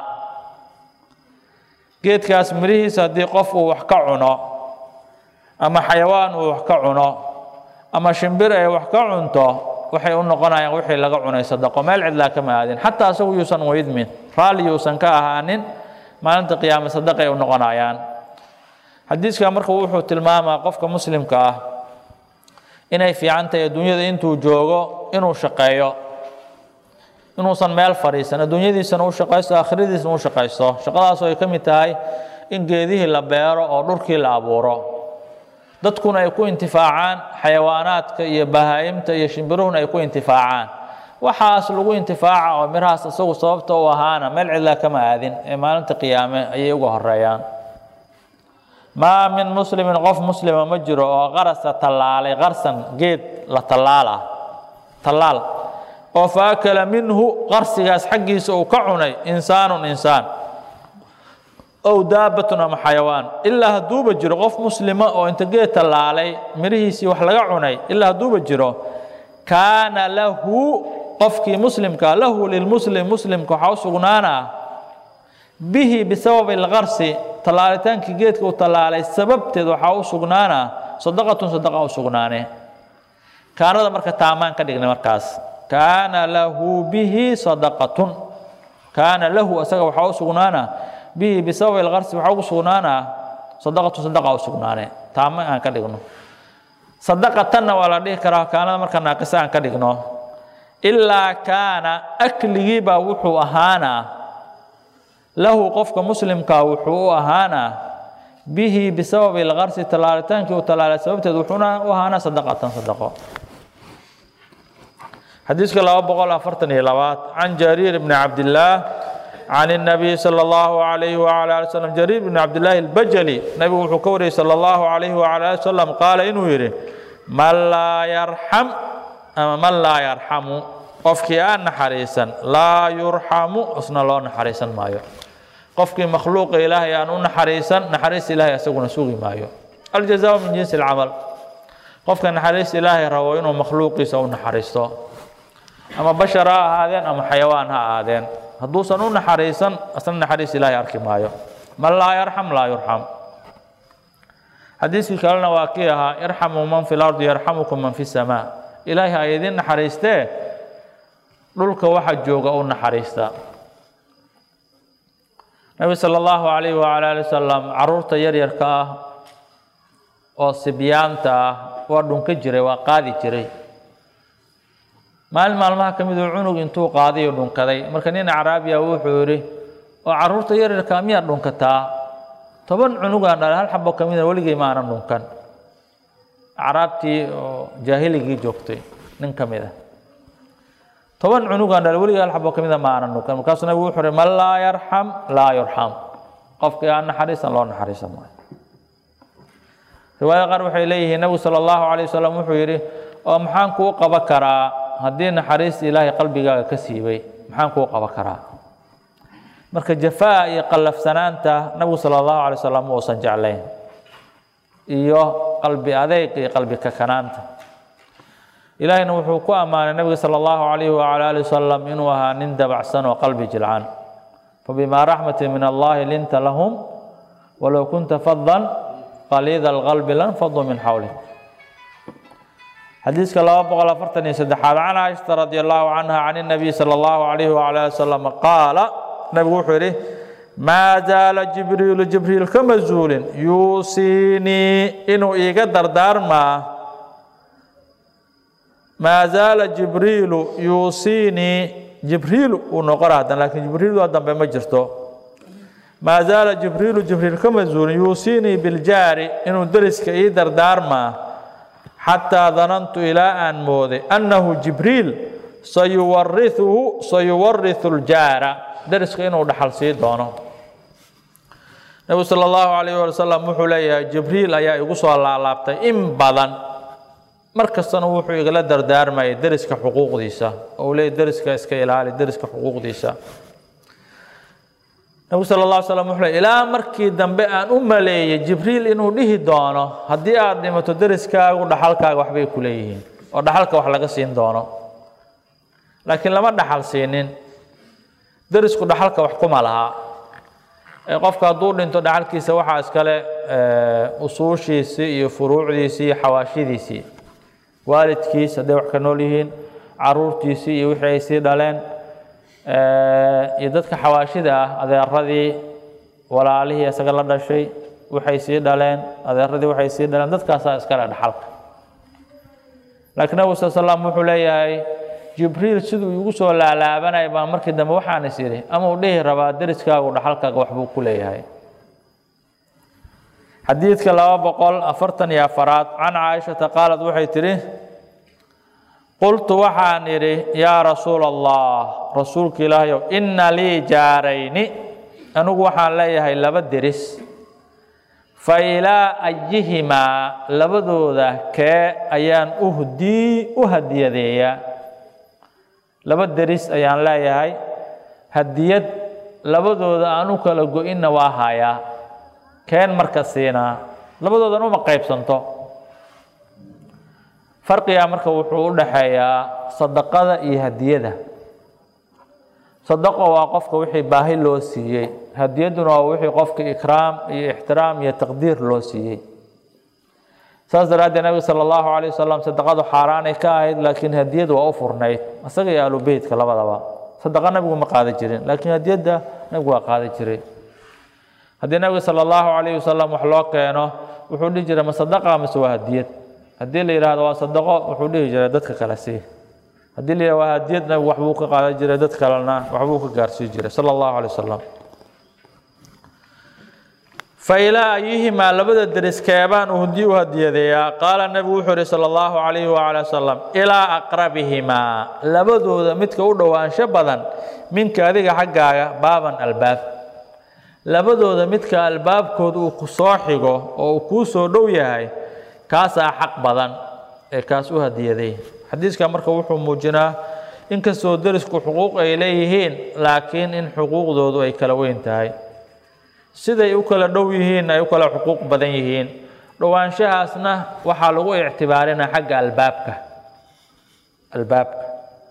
geedkaas mirihiisa haddii qof uu wax ka cuno ama xayawaan uu wax ka cuno ama shimbir ay wax ka cunto waxay u noqonayaan wixii laga cunay sadaqo meel cidlaa kama aadin xataa asagu yuusan weydmin raalli yuusan ka ahaanin maalinta qiyaame sadaqay u noqonayaan xadiiska marka wuxuu tilmaamaa qofka muslimka ah inay fiican tahay adduunyada intuu joogo inuu shaqeeyo inuusan meel fadhiisan adduunyadiisana u shaqaysto aakhiradiisna u shaqaysto shaqadaasoo ay ka mid tahay in geedihii la beero oo dhurkii la abuuro dadkuna ay ku intifaacaan xayawaanaadka iyo bahaa'imta iyo shimbiruhuna ay ku intifaacaan waxaas lagu intifaaca oo mirahaas isagu sababta u ahaana meel cidlaa kama aadin ee maalinta qiyaame ayay uga horeeyaan maa min muslimin qof muslima ma jiro oo qarasa tallaalay qarsan geed la tallaala tallaal oo faakala minhu qarsigaas xaggiisa uu ka cunay insaanun insaan ow daabatun ama xayawaan ilaa hadduuba jiro qof muslima oo inta geed tallaalay mirihiisii wax laga cunay ilaa hadduuba jiro kaana lahu qofkii muslimka lahu lilmuslim muslimka waxaa u sugnaanaa bihi bisababi alqarsi tallaalitaanki geedka uu tallaalay sababteed waxaa u sugnaana sadaqatun sadaqa u sugnaane kaanada marka taamaan ka dhignay markaas kaana lahu bihi sadaqatun kaana lahu asaga waxaa u sugnaana bihi bisababi alqarsi waxaa ugu sugnaanaa sadaqatun sadaqa u sugnaane taama aan ka dhigno sadaqatanna waa la dhihi karaa kaanada marka naaqisa aan ka dhigno ilaa kaana akligiibaa wuxuu ahaanaa lahu qofka muslimkaa wuxuu u ahaanaa bihi bisababi alqarsi tallaalitaanki uu tallaalay sababteed wuxuuna u ahaanaa sadaqatan sadaqo xadiiska laba boqol afartan iyo labaad can jariir bni cabdillaah can الnabiy salى اllahu alayhi wala ali wslam jariir bni cabdillaahi albajali nabigu wuxuu ka wariyey salى اllahu alayhi wala ali wasalam qaala inuu yidhi man laa yarxam ama man laa yarxamu qofkii aan naxariisan laa yurxamu isna loo naxariisan maayo qofkii makhluuqa ilaahay aan u naxariisan naxariis ilaahay asaguna sugi maayo aljazaau min jinsi alcamal qofka naxariis ilaahay rabo inuu makhluuqiisa u naxariisto ama bashar ha ahaadeen ama xayawaan ha ahaadeen hadduusan u naxariisan asna naxariis ilaahay arki maayo man laa yarxam laa yurxam xadiiskii kalena waa kii ahaa irxamuu man fi lardi yarxamukum man fi samaa ilaahay ha idin naxariistee dhulka waxa jooga u naxariista nabi sala allahu calayhi wacala ali wasalam caruurta yaryarka ah oo sibyaanta ah waa dhunka jiray waa qaadi jiray maalin maalmaha ka miduu cunug intuu qaadayo dhunkaday marka nin acraabiya wuxuu yidhi oo caruurta yaryarka miyaad dhunkataa toban cunugaan dhalay hal xabo ka mida weligay ma aanan dhunkan acraabtii oo jaahiligii joogtay nin ka mid a toban cunugaan dhalay weligay hal xabo ka mida ma aanan dhunkan markaasuu nabigu wuxuu uhi man laa yarxam laa yurxam qofkii aan naxariisan loo naxariisan maayo riwaayada qaar waxay leeyihiin nabigu sala allahu calayh wasalam wuxuu yidhi oo maxaan kuu qaba karaa haddii naxariista ilaahay qalbigaaga ka siibay maxaan kuu qaba karaa marka jafaa iyo qallafsanaanta nabigu sala allahu alay wasalam ma uusan jeclayn iyo qalbi adeyg iyo qalbi kakanaanta ilaahayna wuxuu ku ammaanay nabiga sala allahu calayhi wacala ali wasalam inuu ahaa nin dabacsan oo qalbi jilcan fabimaa raxmati min allahi linta lahum walow kunta fadan qaliida alqalbi lanfaduu min xawlik xadiiska laba boqol afartan iyo saddexaad can caaishata radi allahu canha can الnabiy salى allahu alayhi wala ali wasalam qaala nabigu wuxuu yidhi maa zaala jibriilu jibriil kama zuulin yuusiinii inuu iiga dardaarmaa maa zaala jibriilu yuusiinii jibriil uu noqona haddan laakiin jibriil dambe ma jirto maa zaala jibriilu jibriil kama zuulin yuusiinii biljaari inuu deriska ii dardaarmaa xataa danantu ilaa aan mooday annahu jibriil sayuwariuhu sayuwariu ljaara deriska inuu dhaxal sii doono nebigu sala allahu calayh wali wasalam wuxuu leeyahay jibriil ayaa igu soo laalaabtay in badan mar kastana wuxuu igala dardaarmayay deriska xuquuqdiisa oo uu leeyay deriska iska ilaali deriska xuquuqdiisa nebigu sala allah slam wuxuu leey ilaa markii dambe aan u maleeyey jibriil inuu dhihi doono haddii aad dhimato deriskaagu dhaxalkaaga waxbay ku leeyihiin oo dhaxalka wax laga siin doono laakiin lama dhaxal siinin derisku dhaxalka wax kuma laha qofka hadduu dhinto dhaxalkiisa waxaa iskale usuushiisii iyo furuucdiisii iyo xawaashidiisii waalidkiis hadday wax ka nool yihiin caruurtiisii iyo wixii ay sii dhaleen iyo dadka xawaashida ah adeeradii walaalihii isaga la dhashay waxay sii dhaleen adeeradii waxay sii dhaleen dadkaasaa iskale dhaxalka laakiin nabigu sal slam wuxuu leeyahay jibriil siduu igu soo laalaabanaya baa markii dambe waxaan is idhi ama uu dhihi rabaa deriskaagu dhaxalkaaga waxbuu ku leeyahay xadiidka laba boqol afartan iyo afaraad can caaishata qaalad waxay tidhi qultu waxaan idhi yaa rasuula allah rasuulka ilaahayow inna lii jaarayni anigu waxaan leeyahay laba deris fa ilaa ayihimaa labadooda kee ayaan uhdii u hadiyadeeyaa laba deris ayaan leeyahay hadiyad labadooda aan u kala go-inna waa hayaa keen marka siinaa labadoodan uma qaybsanto farqigaa marka wuxuu u dhaxeeyaa sadaqada iyo hadiyada sadaqo waa qofka wixii baahi loo siiyey hadiyadduna waa wixii qofka ikraam iyo ixtiraam iyo taqdiir loo siiyey saas daraaddeed nabiga sala allahu calayh wasalam sadaqadu xaaraanay ka ahayd laakiin hadiyadu waa u furnayd isaga iyo aalubeytka labadaba sadaqa nabigu ma qaada jirin laakiin hadiyadda nabigu waa qaada jiray haddii nabiga sala allahu calayh wasalam wax loo keeno wuxuu dhihi jiray ma sadaqa mise waa hadiyad haddii la yidhahdo waa sadaqo wuxuu dhihi jiray dadka kale sii haddii la yidhahdo waa hadiyad nabigu waxbuu ka qaadan jiray dad kalena waxbuu ka gaarsii jiray sala allahu calayh wasalam failaa ayihimaa labada deris keebaan uhdi u hadiyadeeyaa qaala nebigu wuxuu ihi sala allahu calayhi wacala wasalam ilaa aqrabihimaa labadooda midka u dhowaansho badan minka adiga xaggaaga baaban albaab labadooda midka albaabkood uu ku soo xigo oo uu kuu soo dhow yahay kaasaa xaq badan ee kaas u hadiyaday xadiiska marka wuxuu muujinaa inkastoo derisku xuquuq ay leeyihiin laakiin in xuquuqdoodu ay kala weyn tahay siday u kala dhow yihiin ay u kala xuquuq badan yihiin dhowaanshahaasna waxaa lagu ictibaarinaa xagga albaabka albaabka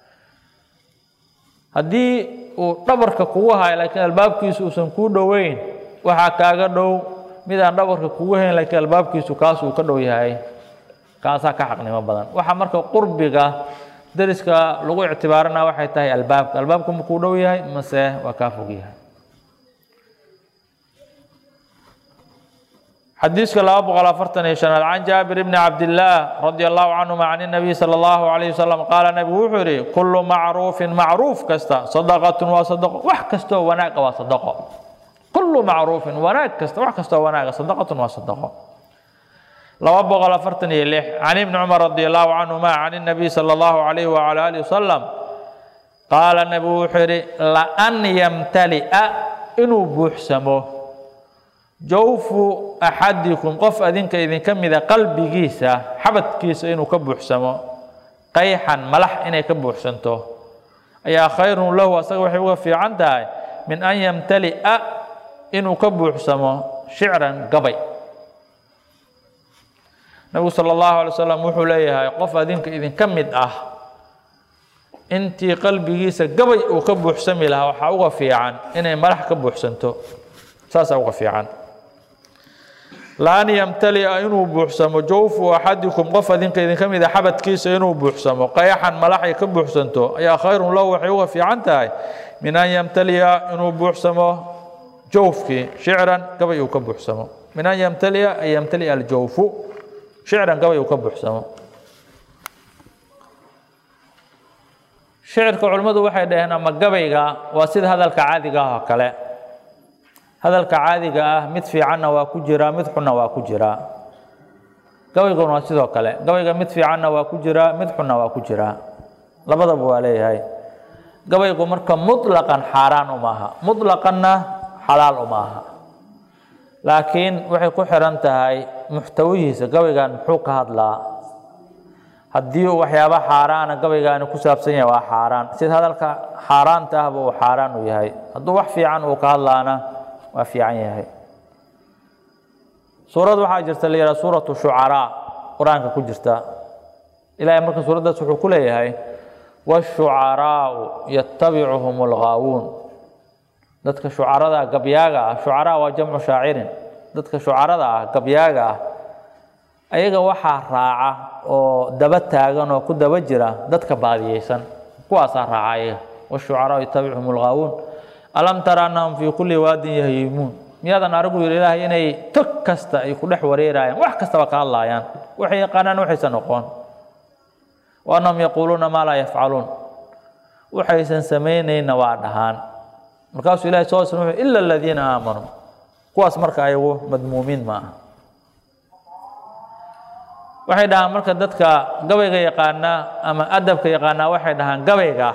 haddii uu dhabarka kugu hayo laakiin albaabkiisu uusan kuu dhoweyn waxaa kaaga dhow mid aan dhabarka kugu hayn laakiin albaabkiisu kaas uu ka dhow yahay kaasaa ka xaqnimo badan waxaa marka qurbiga deriska lagu ictibaarinaa waxay tahay albaabka albaabku ma kuu dhow yahay mase waa kaa fog yahay xadiiska laba boqol afartan iyo shanaad can jaabir bni cabdillaah radi allahu canhuma can inabiy sala allahu calayh wasalam qaala nebigu wuxuu yidhi kullu macruufin macruuf kasta sadaqatun waa sadaqo wax kastoo wanaaga waa sadaqo kullu macruufin wanaag kasta wax kastoo wanaaga sadaqatun waa sadaqo laba boqol afartan iyo lix can ibni cumar radi allahu canhuma can inabiy sala allahu calayh wacala alihi wasalam qaala nebigu wuxuu yidhi laan yamtali'a inuu buuxsamo jawfu axadikum qof adinka idinka mida qalbigiisa xabadkiisa inuu ka buuxsamo qayxan malax inay ka buuxsanto ayaa khayrun lahu asaga waxay uga fiican tahay min an yamtali'a inuu ka buuxsamo shicran gabay nabigu sala allahu alay wasalam wuxuu leeyahay qof adinka idinka mid ah intii qalbigiisa gabay uu ka buuxsami lahaa waxaa uga fiican inay malax ka buuxsanto saasaa uga fiican laan yamtalia inuu buuxsamo jawfu axadikum qof adinka idinka mida xabadkiisa inuu buuxsamo qayaxan malaxay ka buuxsanto ayaa khayrun lahu waxay uga fiican tahay min an yamtalia inuu buuxsamo jawfkii shicran gabay uu ka buuxsamo min an yamtalia ay yamtalia aljawfu shicran gabay uu ka buuxsamo shicirka culimmadu waxay dhaheen ama gabayga waa sida hadalka caadiga ah oo kale hadalka caadiga ah mid fiicanna waa ku jiraa mid xunna waa ku jiraa gabayguna waa sidoo kale gabayga mid fiicanna waa ku jiraa mid xunna waa ku jiraa labadaba waa leeyahay gabaygu marka muطlaqan xaaraan uma aha muطlaqanna xalaal uma aha laakiin waxay ku xiran tahay muxtawihiisa gabaygan muxuu ka hadlaa haddii uu waxyaaba xaaraana gabaygaani ku saabsan yahay waa xaaraan sida hadalka xaaraanta ahba uu xaaraan u yahay hadduu wax fiican uu ka hadlaana waa fiican yahay suurad waxaa jirta la yidhaha suuratu shucaraa qur-aanka ku jirta ilahay marka suuraddaas wuxuu ku leeyahay washucaraau yatabicuhum alghaawuun dadka shucarada gabyaaga ah shucaraa waa jamcu shaacirin dadka shucarada ah gabyaaga ah ayaga waxaa raaca oo daba taagan oo ku daba jira dadka baadiyeysan kuwaasaa raaca ayaga washucaraau yatabicuhum alghaawuun alam tara annahum fii kulli waadin yahiimuun miyaadan arigu yidhi ilaahay inay tog kasta ay ku dhex wareerayaan wax kastaba ka hadlaayaan waxay yaqaanaan waxaysan noqon wa annahum yaquuluuna maa laa yafcaluun waxaysan samaynayna waa dhahaan markaasuu ilahay soo sn wuxuu ila aladiina aamanuu kuwaas marka ayagu madmuumiin ma aha waxay dhahaan marka dadka gabayga yaqaanaa ama adabka yaqaanaa waxay dhahaan gabayga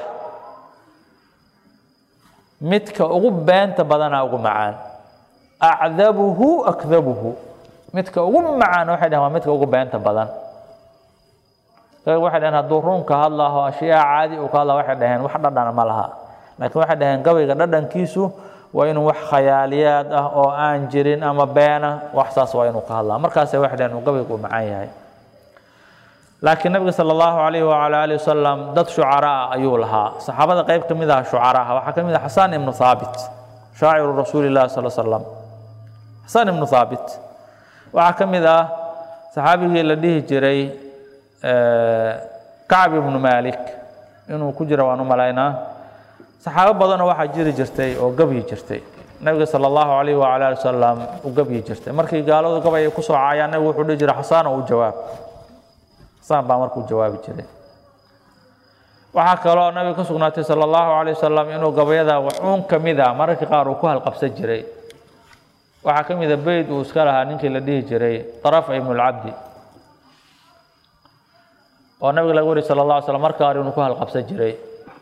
midka ugu beenta badanaa ugu macaan acdabuhu akdabuhu midka ugu macaan waxay dhahan waa midka ugu beenta badan waxay dhaheen hadduu runka hadlaho ashyaa caadi uu ka hadla waxay dhaheen wax dhadhana ma laha laakiin waxay dhaheen gabayga dhadhankiisu waa inuu wax khayaaliyaad ah oo aan jirin ama beena wax saas waa inuu ka hadlaa markaase waxay dhaheen uu gabaygu u macaan yahay laakiin nabiga sala allahu calayhi wacala alihi wasalam dad shucaraa ayuu lahaa saxaabada qayb ka mid ah shucaraha waxaa ka mid ah xasaan ibnu haabit shaaciru rasuuli llahi sal slam xasaan ibnu haabit waxaa ka mid ah saxaabigii la dhihi jiray kacb ibnu malik inuu ku jira waan u malaynaa saxaabo badanoo waxaa jiri jirtay oo gabyi jirtay nabiga sala allahu calayhi wacala ali wasalam u gabyi jirtay markii gaaladu gabay ay ku soo caayaan nabigu wuxuu dhihi jiray xasaan oo u jawaab xasaan baa markuu jawaabi jiray waxaa kaloo nabiga ka sugnaatay sala allahu calayh wasalam inuu gabayada waxuun ka mid a mararkii qaar uu ku halqabsan jiray waxaa ka mid a beyd uu iska lahaa ninkii la dhihi jiray tarafa ibnulcabdi oo nabiga laga wariy sala allah alay slam marka hore inuu ku halqabsan jiray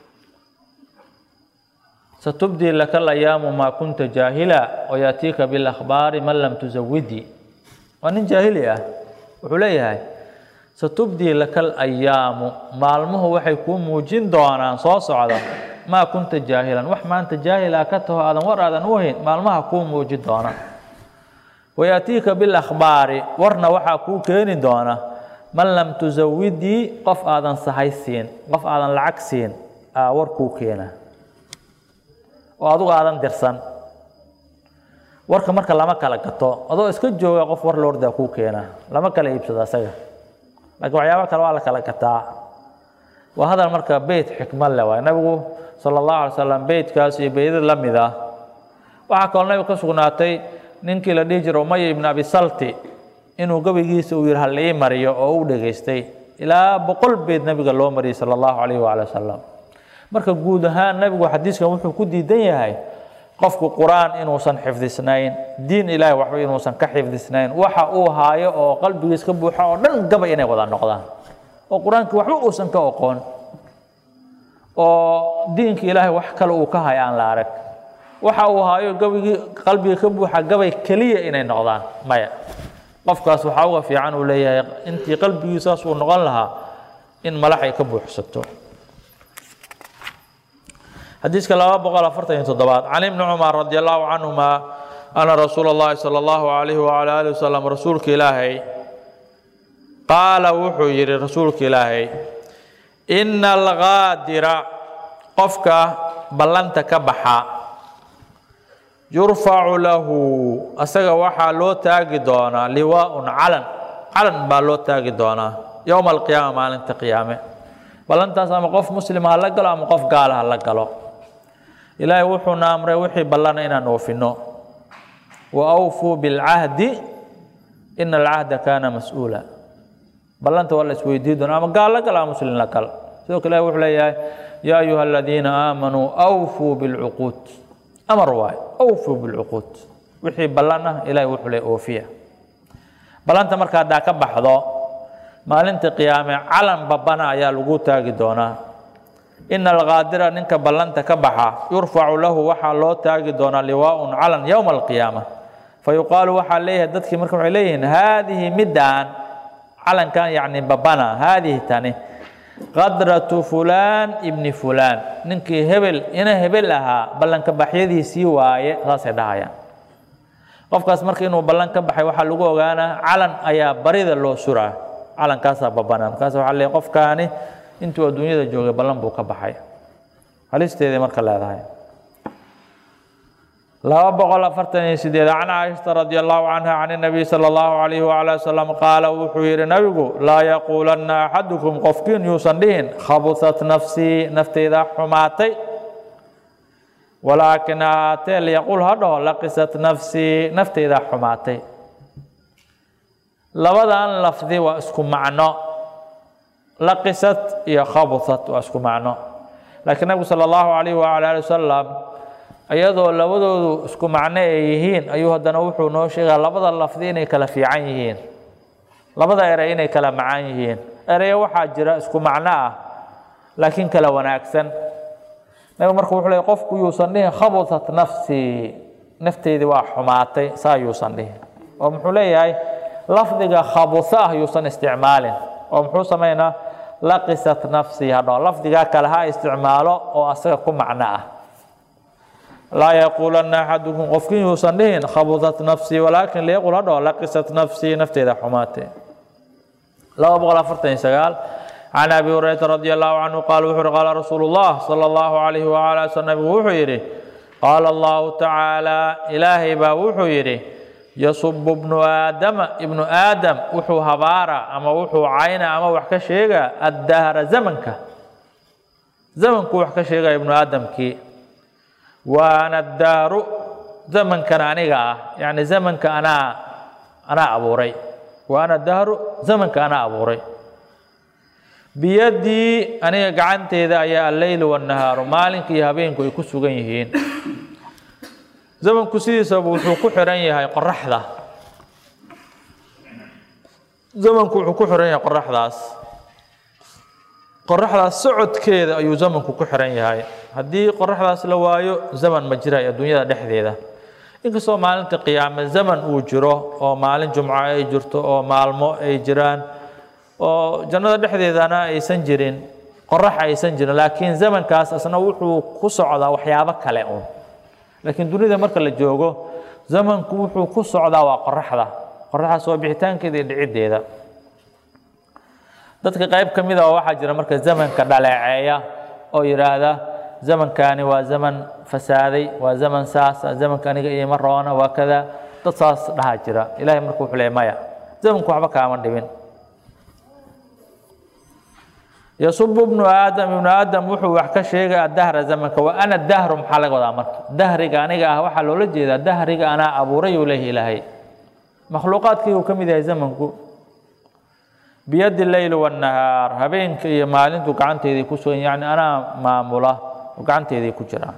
satubdii laka alayaamu maa kunta jaahila wayaatiika bilakhbaari man lam tusawidii waa nin jaahili ah wuxuu leeyahay satubdii laka alayaamu maalmuhu waxay kuu muujin doonaan soo socda maa kunta jaahilan wax maanta jaahila ka taho aadan war aadan u hayn maalmaha kuu muujin doona wayaatiika bilakhbaari warna waxaa kuu keeni doona man lam tusawidii qof aadan sahay siin qof aadan lacag siin aa war kuu keena oo adugu aadan dirsan warka marka lama kala gato adoo iska jooga qof war loordaa kuu keena lama kala iibsado asaga laakiin waxyaaba kale waa la kala gataa waa hadal marka beyt xikmad leh waay nabigu sala allahu alay slam beytkaas iyo beydad la mid ah waxaa kaloo nabiga ka sugnaatay ninkii la dhihi jira umaya ibn abi salti inuu gabaygiisa uu yihi hal ii mariyo oo u dhegaystay ilaa boqol beyd nabiga loo mariyey sala allahu calayhi waala wasalam marka guud ahaan nabigu xadiiskan wuxuu ku diidan yahay qofku qur-aan inuusan xifdisnayn diin ilaahi waxba inuusan ka xifdisnayn waxa uu haayo oo qalbigiis ka buuxa oo dhan gabay inay wada noqdaan oo qur-aankii waxba uusan ka oqoon oo diinka ilaahay wax kale uu ka hayo aan la arag waxa uu haayo gabigii qalbiga ka buuxa gabay keliya inay noqdaan maya qofkaas waxaa uga fiican uu leeyahay intii qalbigiisaas uu noqon lahaa in malax ay ka buuxsato xadiiska laba boqol afartan iyo toddobaad can ibni cumar radi allahu canhuma ana rasuula اllahi salى allahu alayhi wala alih wasalam rasuulka ilaahay qaala wuxuu yihi rasuulka ilaahay ina algaadira qofka ballanta ka baxa yurfacu lahu asaga waxaa loo taagi doonaa liwaaun calan calan baa loo taagi doonaa yowma alqiyaama maalinta qiyaame ballantaas ama qof muslima ha la galo ama qof gaala ha la galo ilaahay wuxuuna amray wixii ballana inaan oofino wa awfuu bilcahdi ina alcahda kaana mas-uula ballanta waa la isweydiin doona ama gaal la gal ama muslim la gal sidoo kale ilahi wuxuu leeyahay yaa ayuha aladiina aamanuu awfuu bilcuquud amar waayo awfuu bilcuquud wixii ballan ah ilahi wuxuu leeyahy oofiya ballanta marka haddaa ka baxdo maalinta qiyaame calan babana ayaa lagu taagi doonaa ina alqaadira ninka ballanta ka baxa yurfacu lahu waxaa loo taagi doonaa liwaaun calan yowma alqiyaama fayuqaalu waxaa leeyahay dadkii marka waxay leeyihiin haadihi middaan calankan yacni babana haadihi tani qadratu fulaan ibni fulaan ninkii hebel ina hebel ahaa ballanka baxyadiisii waaye saasay dhahayaan qofkaas marka inuu ballan ka baxay waxaa lagu ogaanaa calan ayaa barida loo suraa calankaasaa babana markaas waxaa leeyahay qofkaani intuu adduunyada joogay ballan buu ka baxay halisteeday marka leedahay laba boqol afartan iyo sideed can caaishata radi allahu canha can nabiy sala allahu calayhi wacala wasalam qaala wuxuu yidhi nabigu laa yaquulanna axadukum qofkiin yuusan dhihin khabusat nafsii nafteyda xumaatay walaakin ahaatee liyaquul ha dhaho laqisat nafsii nafteyda xumaatay labadan lafdi waa isku macno laqisat iyo khabusat waa isku macno laakiin nabigu sala allahu calayhi wacala ali wasalam iyadoo labadoodu isku macno ay yihiin ayuu haddana wuxuu noo sheegaa labada lafdi inay kala fiican yihiin labada erey inay kala macaan yihiin ereyo waxaa jira isku macno ah laakiin kala wanaagsan nabigu marka wuxuu leey qofku yuusan dhihin khabusat nafsii nafteydii waa xumaatay saa yuusan dhihin oo muxuu leeyahay lafdiga khabusa ah yuusan isticmaalin oo muxuu samaynaa laqisat nafsii hadho lafdigaa kale ha isticmaalo oo asaga ku macno ah laa yaquulanna axadukum qofkiin yuusan dhihin khabusat nafsii walaakin liyaqul hadho laqisat nafsii nafteeda xumaatee laba boqol afartan iyo sagaal can abi hurayrata radi allahu canhu qaala wuxu uhi qaala rasuulu llah sala allahu calayhi wacala sl nabigu wuxuu yidhi qaala allahu tacaala ilaahay baa wuxuu yidhi yasubu bnu aadama ibnu aadam wuxuu habaara ama wuxuu cayna ama wax ka sheegaa addahra zamanka zamankuu wax ka sheegaya ibnu aadamkii waana daaru zamankan aniga ah yani zamanka anaa anaa abuuray waana dahru zamanka anaa abuuray biyadii aniga gacanteeda ayaa alleyl wannahaaru maalinka iyo habeenku ay ku sugan yihiin zamanku sidiisaba wuxuu ku xiran yahay qoraxda zamanku wuxuu ku xiran yahay qoraxdaas qoraxdaas socodkeeda ayuu zamanku ku xiran yahay haddii qoraxdaas la waayo zaman ma jirayo adduunyada dhexdeeda inkastoo maalinta qiyaame zaman uu jiro oo maalin jumco ay jirto oo maalmo ay jiraan oo jannada dhexdeedana aysan jirin qorax aysan jirin laakiin zamankaas asna wuxuu ku socdaa waxyaabo kale un laakiin dunida marka la joogo zamanku wuxuu ku socdaa waa qoraxda qoraxdaas waa bixitaankeeda iyo dhiciddeeda dadka qayb ka mid a oo waxaa jira marka zamanka dhaleeceeya oo yidhaahda zamankani waa zaman fasaaday waa zaman saasa zamanka aniga iima roona waa kada dad saas dhaha jira ilahay marka wuxuu leey maya zamanku waxba kaama dhibin yasubu bnu aadam ibnu aadam wuxuu wax ka sheegay adahra zamanka wa ana dahru maxaa laga wadaa marka dahriga aniga ah waxaa loola jeedaa dahriga anaa abuuray uu leeyahy ilaahay makhluuqaadkii uu ka mid yahay zamanku biyadi leyl wanahaar habeenka iyo maalintu gacanteedii ku sugan yani anaa maamula oo gacanteedii ku jiraan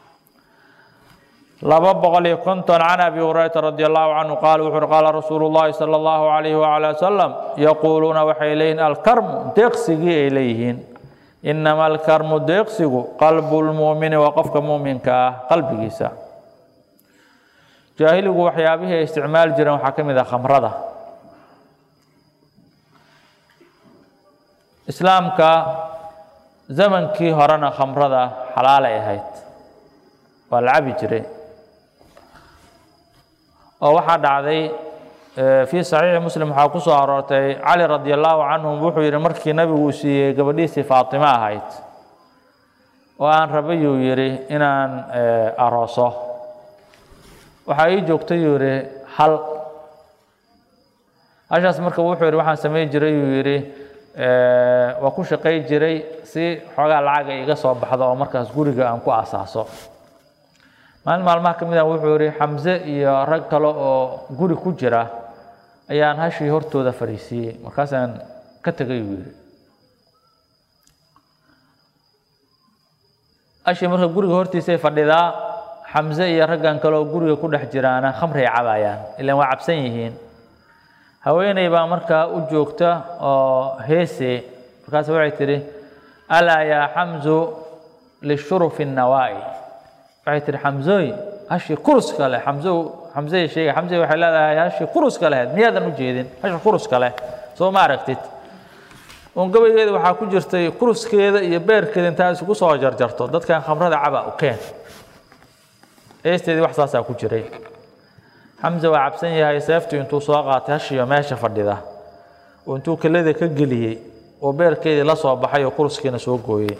laba boqol iyo konton can abi hurayrata radi allahu canhu qaala wuxu uhi qaala rasuulu llahi sala allahu calayhi wacala wasalam yaquuluuna waxay leeyihin alkarmu deeqsigii ay leeyihiin inama alkarmu deeqsigu qalbu lmu'mini waa qofka mu'minka ah qalbigiisa jaahiligu waxyaabihii ay isticmaali jireen waxaa ka mid ah khamrada islaamka zamankii horena khamrada xalaalay ahayd waa la cabi jiray oo waxaa dhacday fii saxiixi muslim waxaa ku soo aroortay cali radi allahu canhum wuxuu yidhi markii nabigu uu siiyey gabadhiisii faatimo ahayd oo aan rabayuu yidhi inaan arooso waxaa ii joogtay yuu yidhi hal hashaas marka wuxuu yidhi waxaan samayn jiray yuu yidhi waa ku shaqay jiray si xoogaa lacaga iga soo baxdo oo markaas guriga aan ku asaaso maalin maalmaha ka mid ah wuxuu yihi xamse iyo rag kale oo guri ku jira ayaan hashii hortooda fadhiisiiyey markaasaan ka tegay uu yidhi ashi marka guriga hortiisay fadhidaa xamse iyo raggan kale oo guriga ku dhex jiraana khamray cabayaan ilaan waa cabsan yihiin haweeney baa markaa u joogta oo heese markaas waxay tidhi alaa yaa xamsu lishurufi nawaa'i waxay tihi xamsooy hashii kuruska leh xamso xamsey sheegay xamsey waxay leedahay hashii kuruska lehed miyaadan u jeedin hashi kuruska leh soo ma aragtid un gabaygeeda waxaa ku jirtay kuruskeeda iyo beerkeeda intaa isugu soo jarjarto dadkan khamrada caba u keen eesteedii wax saasaa ku jiray xamse waa cabsan yahay seeftu intuu soo qaatay hashiyo meesha fadhida oo intuu kelada ka geliyey oo beerkeedii la soo baxay oo kuruskiina soo gooyey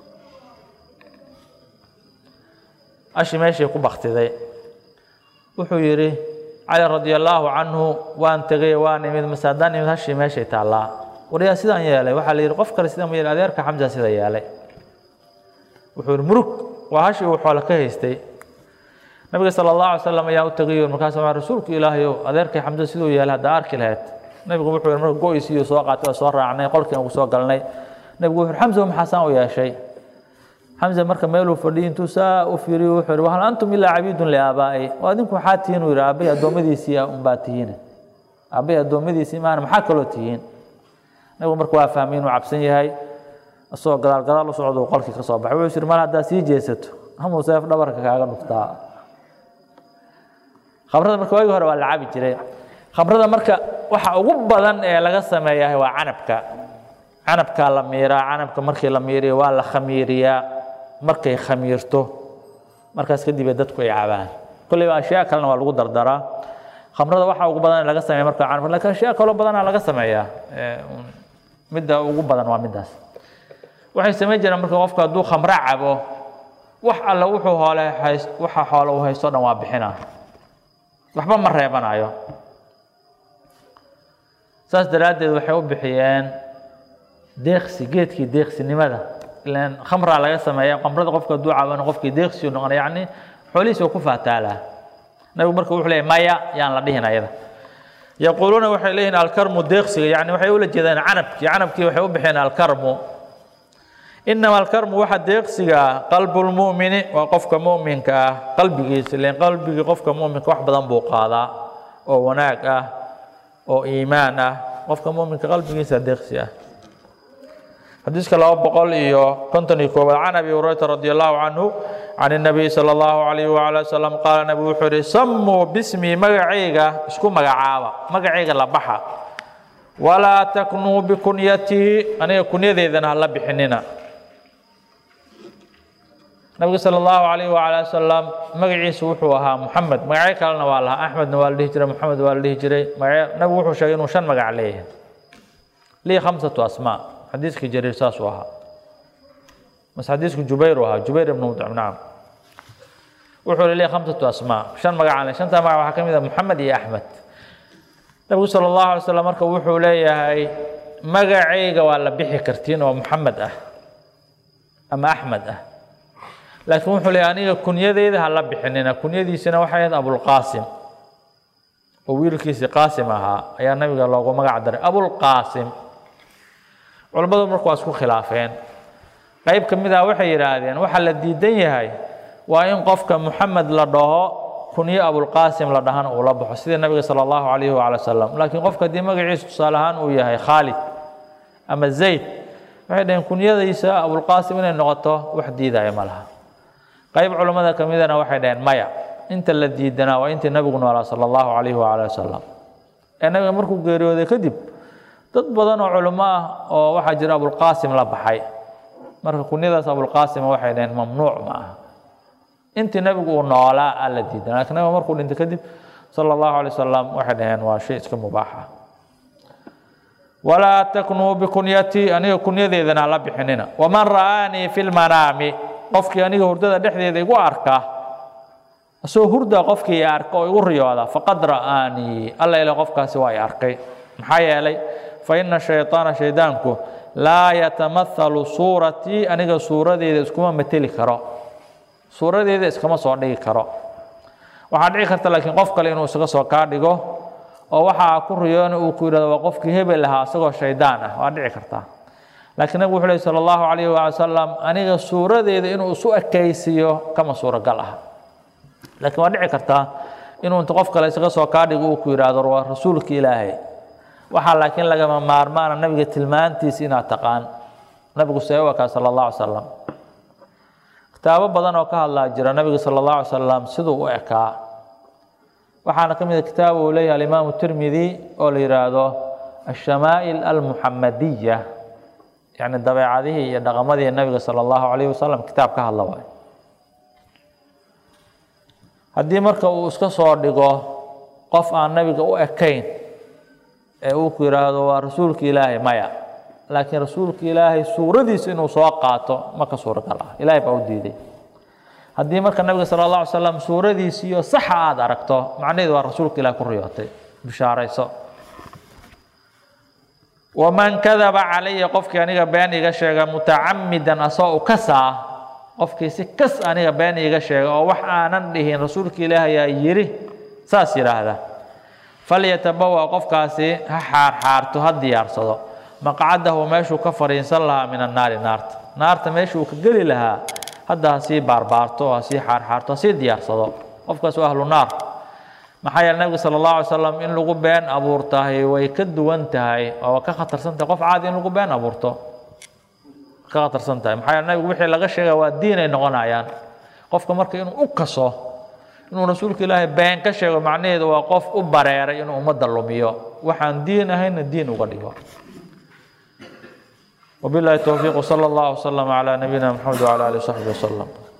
ashi meeshii ku baktiday wuxuu yidhi cali radia allaahu canhu waan tegay waan imid mase haddaan imid hashii meeshay taallaa waryaa sidaan yeelay waxaa la yidhi qof kale sidaan ma yeelay adeerka xamsa sida yeelay wuxuu yidhi murug waa hashii uu xoolo ka haystay nabiga sala allahu alay slam ayaa u tegay markaas waa rasuulku ilaahayow adeerkay xamsa siduu yeelay haddaa arki lahayd nabigu wuxuu yidhi marka go-isiiyo soo qaatay waa soo raacnay qolkii aan ku soo galnay nabigu wuxuu xamsa maxaa saan u yeeshay xamse marka meeluu fadhiyay intuu saa u fiiriyo wuxuu yidhi wahal antum ilaa cabiidun liaabaa'i oo adinku maxaa tihiin uu yidhi aabbay addoommadiisii unbaa tihiin aabbay addoommadiisii maana maxaa kaloo tihiin nabigu marka waa fahmay inuu cabsan yahay isagoo gadaal gadaal u socda uu qolkii ka soo baxay wuxuu yidhi mar haddaa sii jeesato hamuu seef dhabarka kaaga dhuftaa khamrada marka waagii hore waa la cabi jiray khamrada marka waxa ugu badan ee laga sameeyahay waa canabka canabkaa la miiraa canabka markii la miiriyo waa la khamiiriyaa markay khamiirto markaas kadib ay dadku ay cabaan kolleyba ashyaa kalena waa lagu dardaraa khamrada waxa ugu badan ee laga sameeya marka canabka lakin ashyaa kaloo badanaa laga sameeyaa midda ugu badan waa middaas waxay samayn jireen marka qofka hadduu khamro cabo wax alle wuxuu hoole hays waxa xoole uu haysto dhan waa bixinaa waxba ma reebanayo saas daraaddeed waxay u bixiyeen deeqsi geedkii deeqsinimada ilan khamraa laga sameeya khamrada qofka hadduu caabano qofkii deeqsi u noqonay yacni xoolihiisa waa ku faataalaa nabigu marka wuxuu leeyahy maya yaan la dhihin ayada yaquuluuna waxay leeyihin alkarmu deeqsiga yani waxay ula jeedaan canabkii canabkii waxay u bixiyeen alkarmu inama alkarmu waxa deeqsiga ah qalbulmu'mini waa qofka mu'minka ah qalbigiisa ilan qalbigii qofka mu'minka wax badan buu qaadaa oo wanaag ah oo iimaan ah qofka mu'minka qalbigiisa deeqsi ah xadiiska laba boqol iyo konton iyo koobaad can abi hurayrata radi allahu canhu can الnabiy salى اllahu alayh wala wasalam qaala nabigu wuxuu yihi samuu bismii magacayga isku magacaaba magacayga la baxa walaa taknuu bikunyatihi aniga kunyadeedana hala bixinina nabiga salى اllahu alayh wala wasalam magaciisa wuxuu ahaa muxamed magacyo kalena waa lahaa axmedna waa la dhihi jiray moxamed waa la dhihi jiray magacyo nabigu wuxuu sheegay inuu shan magac leeyahay lii khamsatu asmaa xadiiskii jariir saasuu ahaa mase xadiisku jubayr u ahaa jubayr ibnu mudcim nacam wuxuu li leeyahay khamsatu asmaa shan magacaan le shantaa magac waxaa ka mid ah moxamed iyo axmed nabigu sala allahu alay slam marka wuxuu leeyahay magacayga waa la bixi kartiin oo moxamed ah ama axmed ah laakiin wuxuu leeyahay aniga kunyadeyda ha la bixinina kunyadiisina waxay ahayd abulqaasim oo wiilkiisii qaasim ahaa ayaa nabiga loogu magac daray abulqaasim culammadu marka waa isku khilaafeen qayb ka mid ah waxay yidhaahdeen waxaa la diidan yahay waa in qofka moxamed la dhaho kunyo abulqaasim la dhahana uu la baxo sida nabiga sala allahu calayhi waala wasalam laakiin qofka haddii magaciisa tusaale ahaan uu yahay khaalid ama zayd waxay dhaheen kunyadiisa abulqaasim inay noqoto wax diidaya ma laha qayb culammada ka midana waxay dhaheen maya inta la diidanaa waa intii nabigu noolaa sala allahu calayhi waala wasalam ee nabiga markuu geeriyooday kadib dad badan oo culimo ah oo waxaa jira abulqaasim la baxay marka kunyadaas abulqaasim waxay dhaheen mamnuuc ma aha intii nabigu uu noolaa aa la diidan lakin nabiga markuu dhintay kadib sala allahu alay wasalam waxay dhaheen waa shay iska mubaax ah walaa taknuu bikunyatii aniga kunyadeedana hala bixinina waman ra'aanii fi lmanaami qofkii aniga hurdada dhexdeeda igu arka asagoo hurda qofkii i arka oo igu riyooda faqad ra'aanii alla ila qofkaasi waa i arkay maxaa yeelay fa ina shayطaana shaydaanku laa yatamahalu suuratii aniga suuradeeda iskuma mateli karo suuradeeda iskama soo dhigi karo waxaa dhici karta laakiin qof kale inuu isaga soo kaa dhigo oo waxaa ku riyoona uu ku yidhahdo waa qofkii hebel ahaa isagoo shaydaan ah waa dhici kartaa laakiin nabigu wuxuu lehy sala allahu calayhi waali wasalam aniga suuradeeda inuu isu ekaysiiyo kama suuragal ah laakiin waa dhici kartaa inuu inta qof kale isaga soo kaa dhigo uu ku yidhaahdo waa rasuulka ilaahay waxaa laakiin lagama maarmaana nabiga tilmaantiisa inaad taqaan nabigu see u ekaa sala allahu alay salam kitaabo badan oo ka hadlaa jira nabiga sala allahu alay salam siduu u ekaa waxaana ka mid a kitaab uu leeyahay alimaamu tirmidi oo la yidhaahdo ashamaa'il almuxamadiya yacni dabeecadihii iyo dhaqamadii nabiga sala allahu calayhi wasalam kitaab ka hadla waay haddii marka uu iska soo dhigo qof aan nabiga u ekayn ee uu ku yidhaahdo waa rasuulka ilaahay maya laakiin rasuulka ilaahay suuradiisa inuu soo qaato ma ka suuragal ah ilaahay baa u diiday haddii marka nabiga sala allah alay slam suuradiisiiyo saxa aada aragto macnaheedu waa rasuulka ilahay ku riyootay bishaarayso waman kadaba calaya qofkii aniga been iga sheega mutacamidan asoo u kasaa qofkii si kas aniga been iiga sheega oo wax aanan dhihin rasuulka ilaahi ayaa yidhi saas yidhaahda falyatabawa qofkaasi ha xaarxaarto ha diyaarsado maqcadahu meeshuu ka fadhiisan lahaa min annaari naarta naarta meeshuu ka geli lahaa hadda ha sii baarbaarto ha sii xaarxaarto ha sii diyaarsado qofkaas waa ahlu naar maxaa yeele nabiga sala allahu alay slam in lagu been abuurtahay way ka duwan tahay oo waa ka khatarsan tahay qof caadi in lagu been abuurto ka khatarsan tahay maxaa yeele nabigu wixii laga sheega waa diin ay noqonayaan qofka marka inuu u kaso inuu rasuulka ilaahay been ka sheego macnaheedu waa qof u bareeray inuu ummadda lumiyo waxaan diin ahayna diin uga dhigo وبالله التوفيق وصلى الله وسلم على نبينا محمد وعلى اله وصحبه وسلم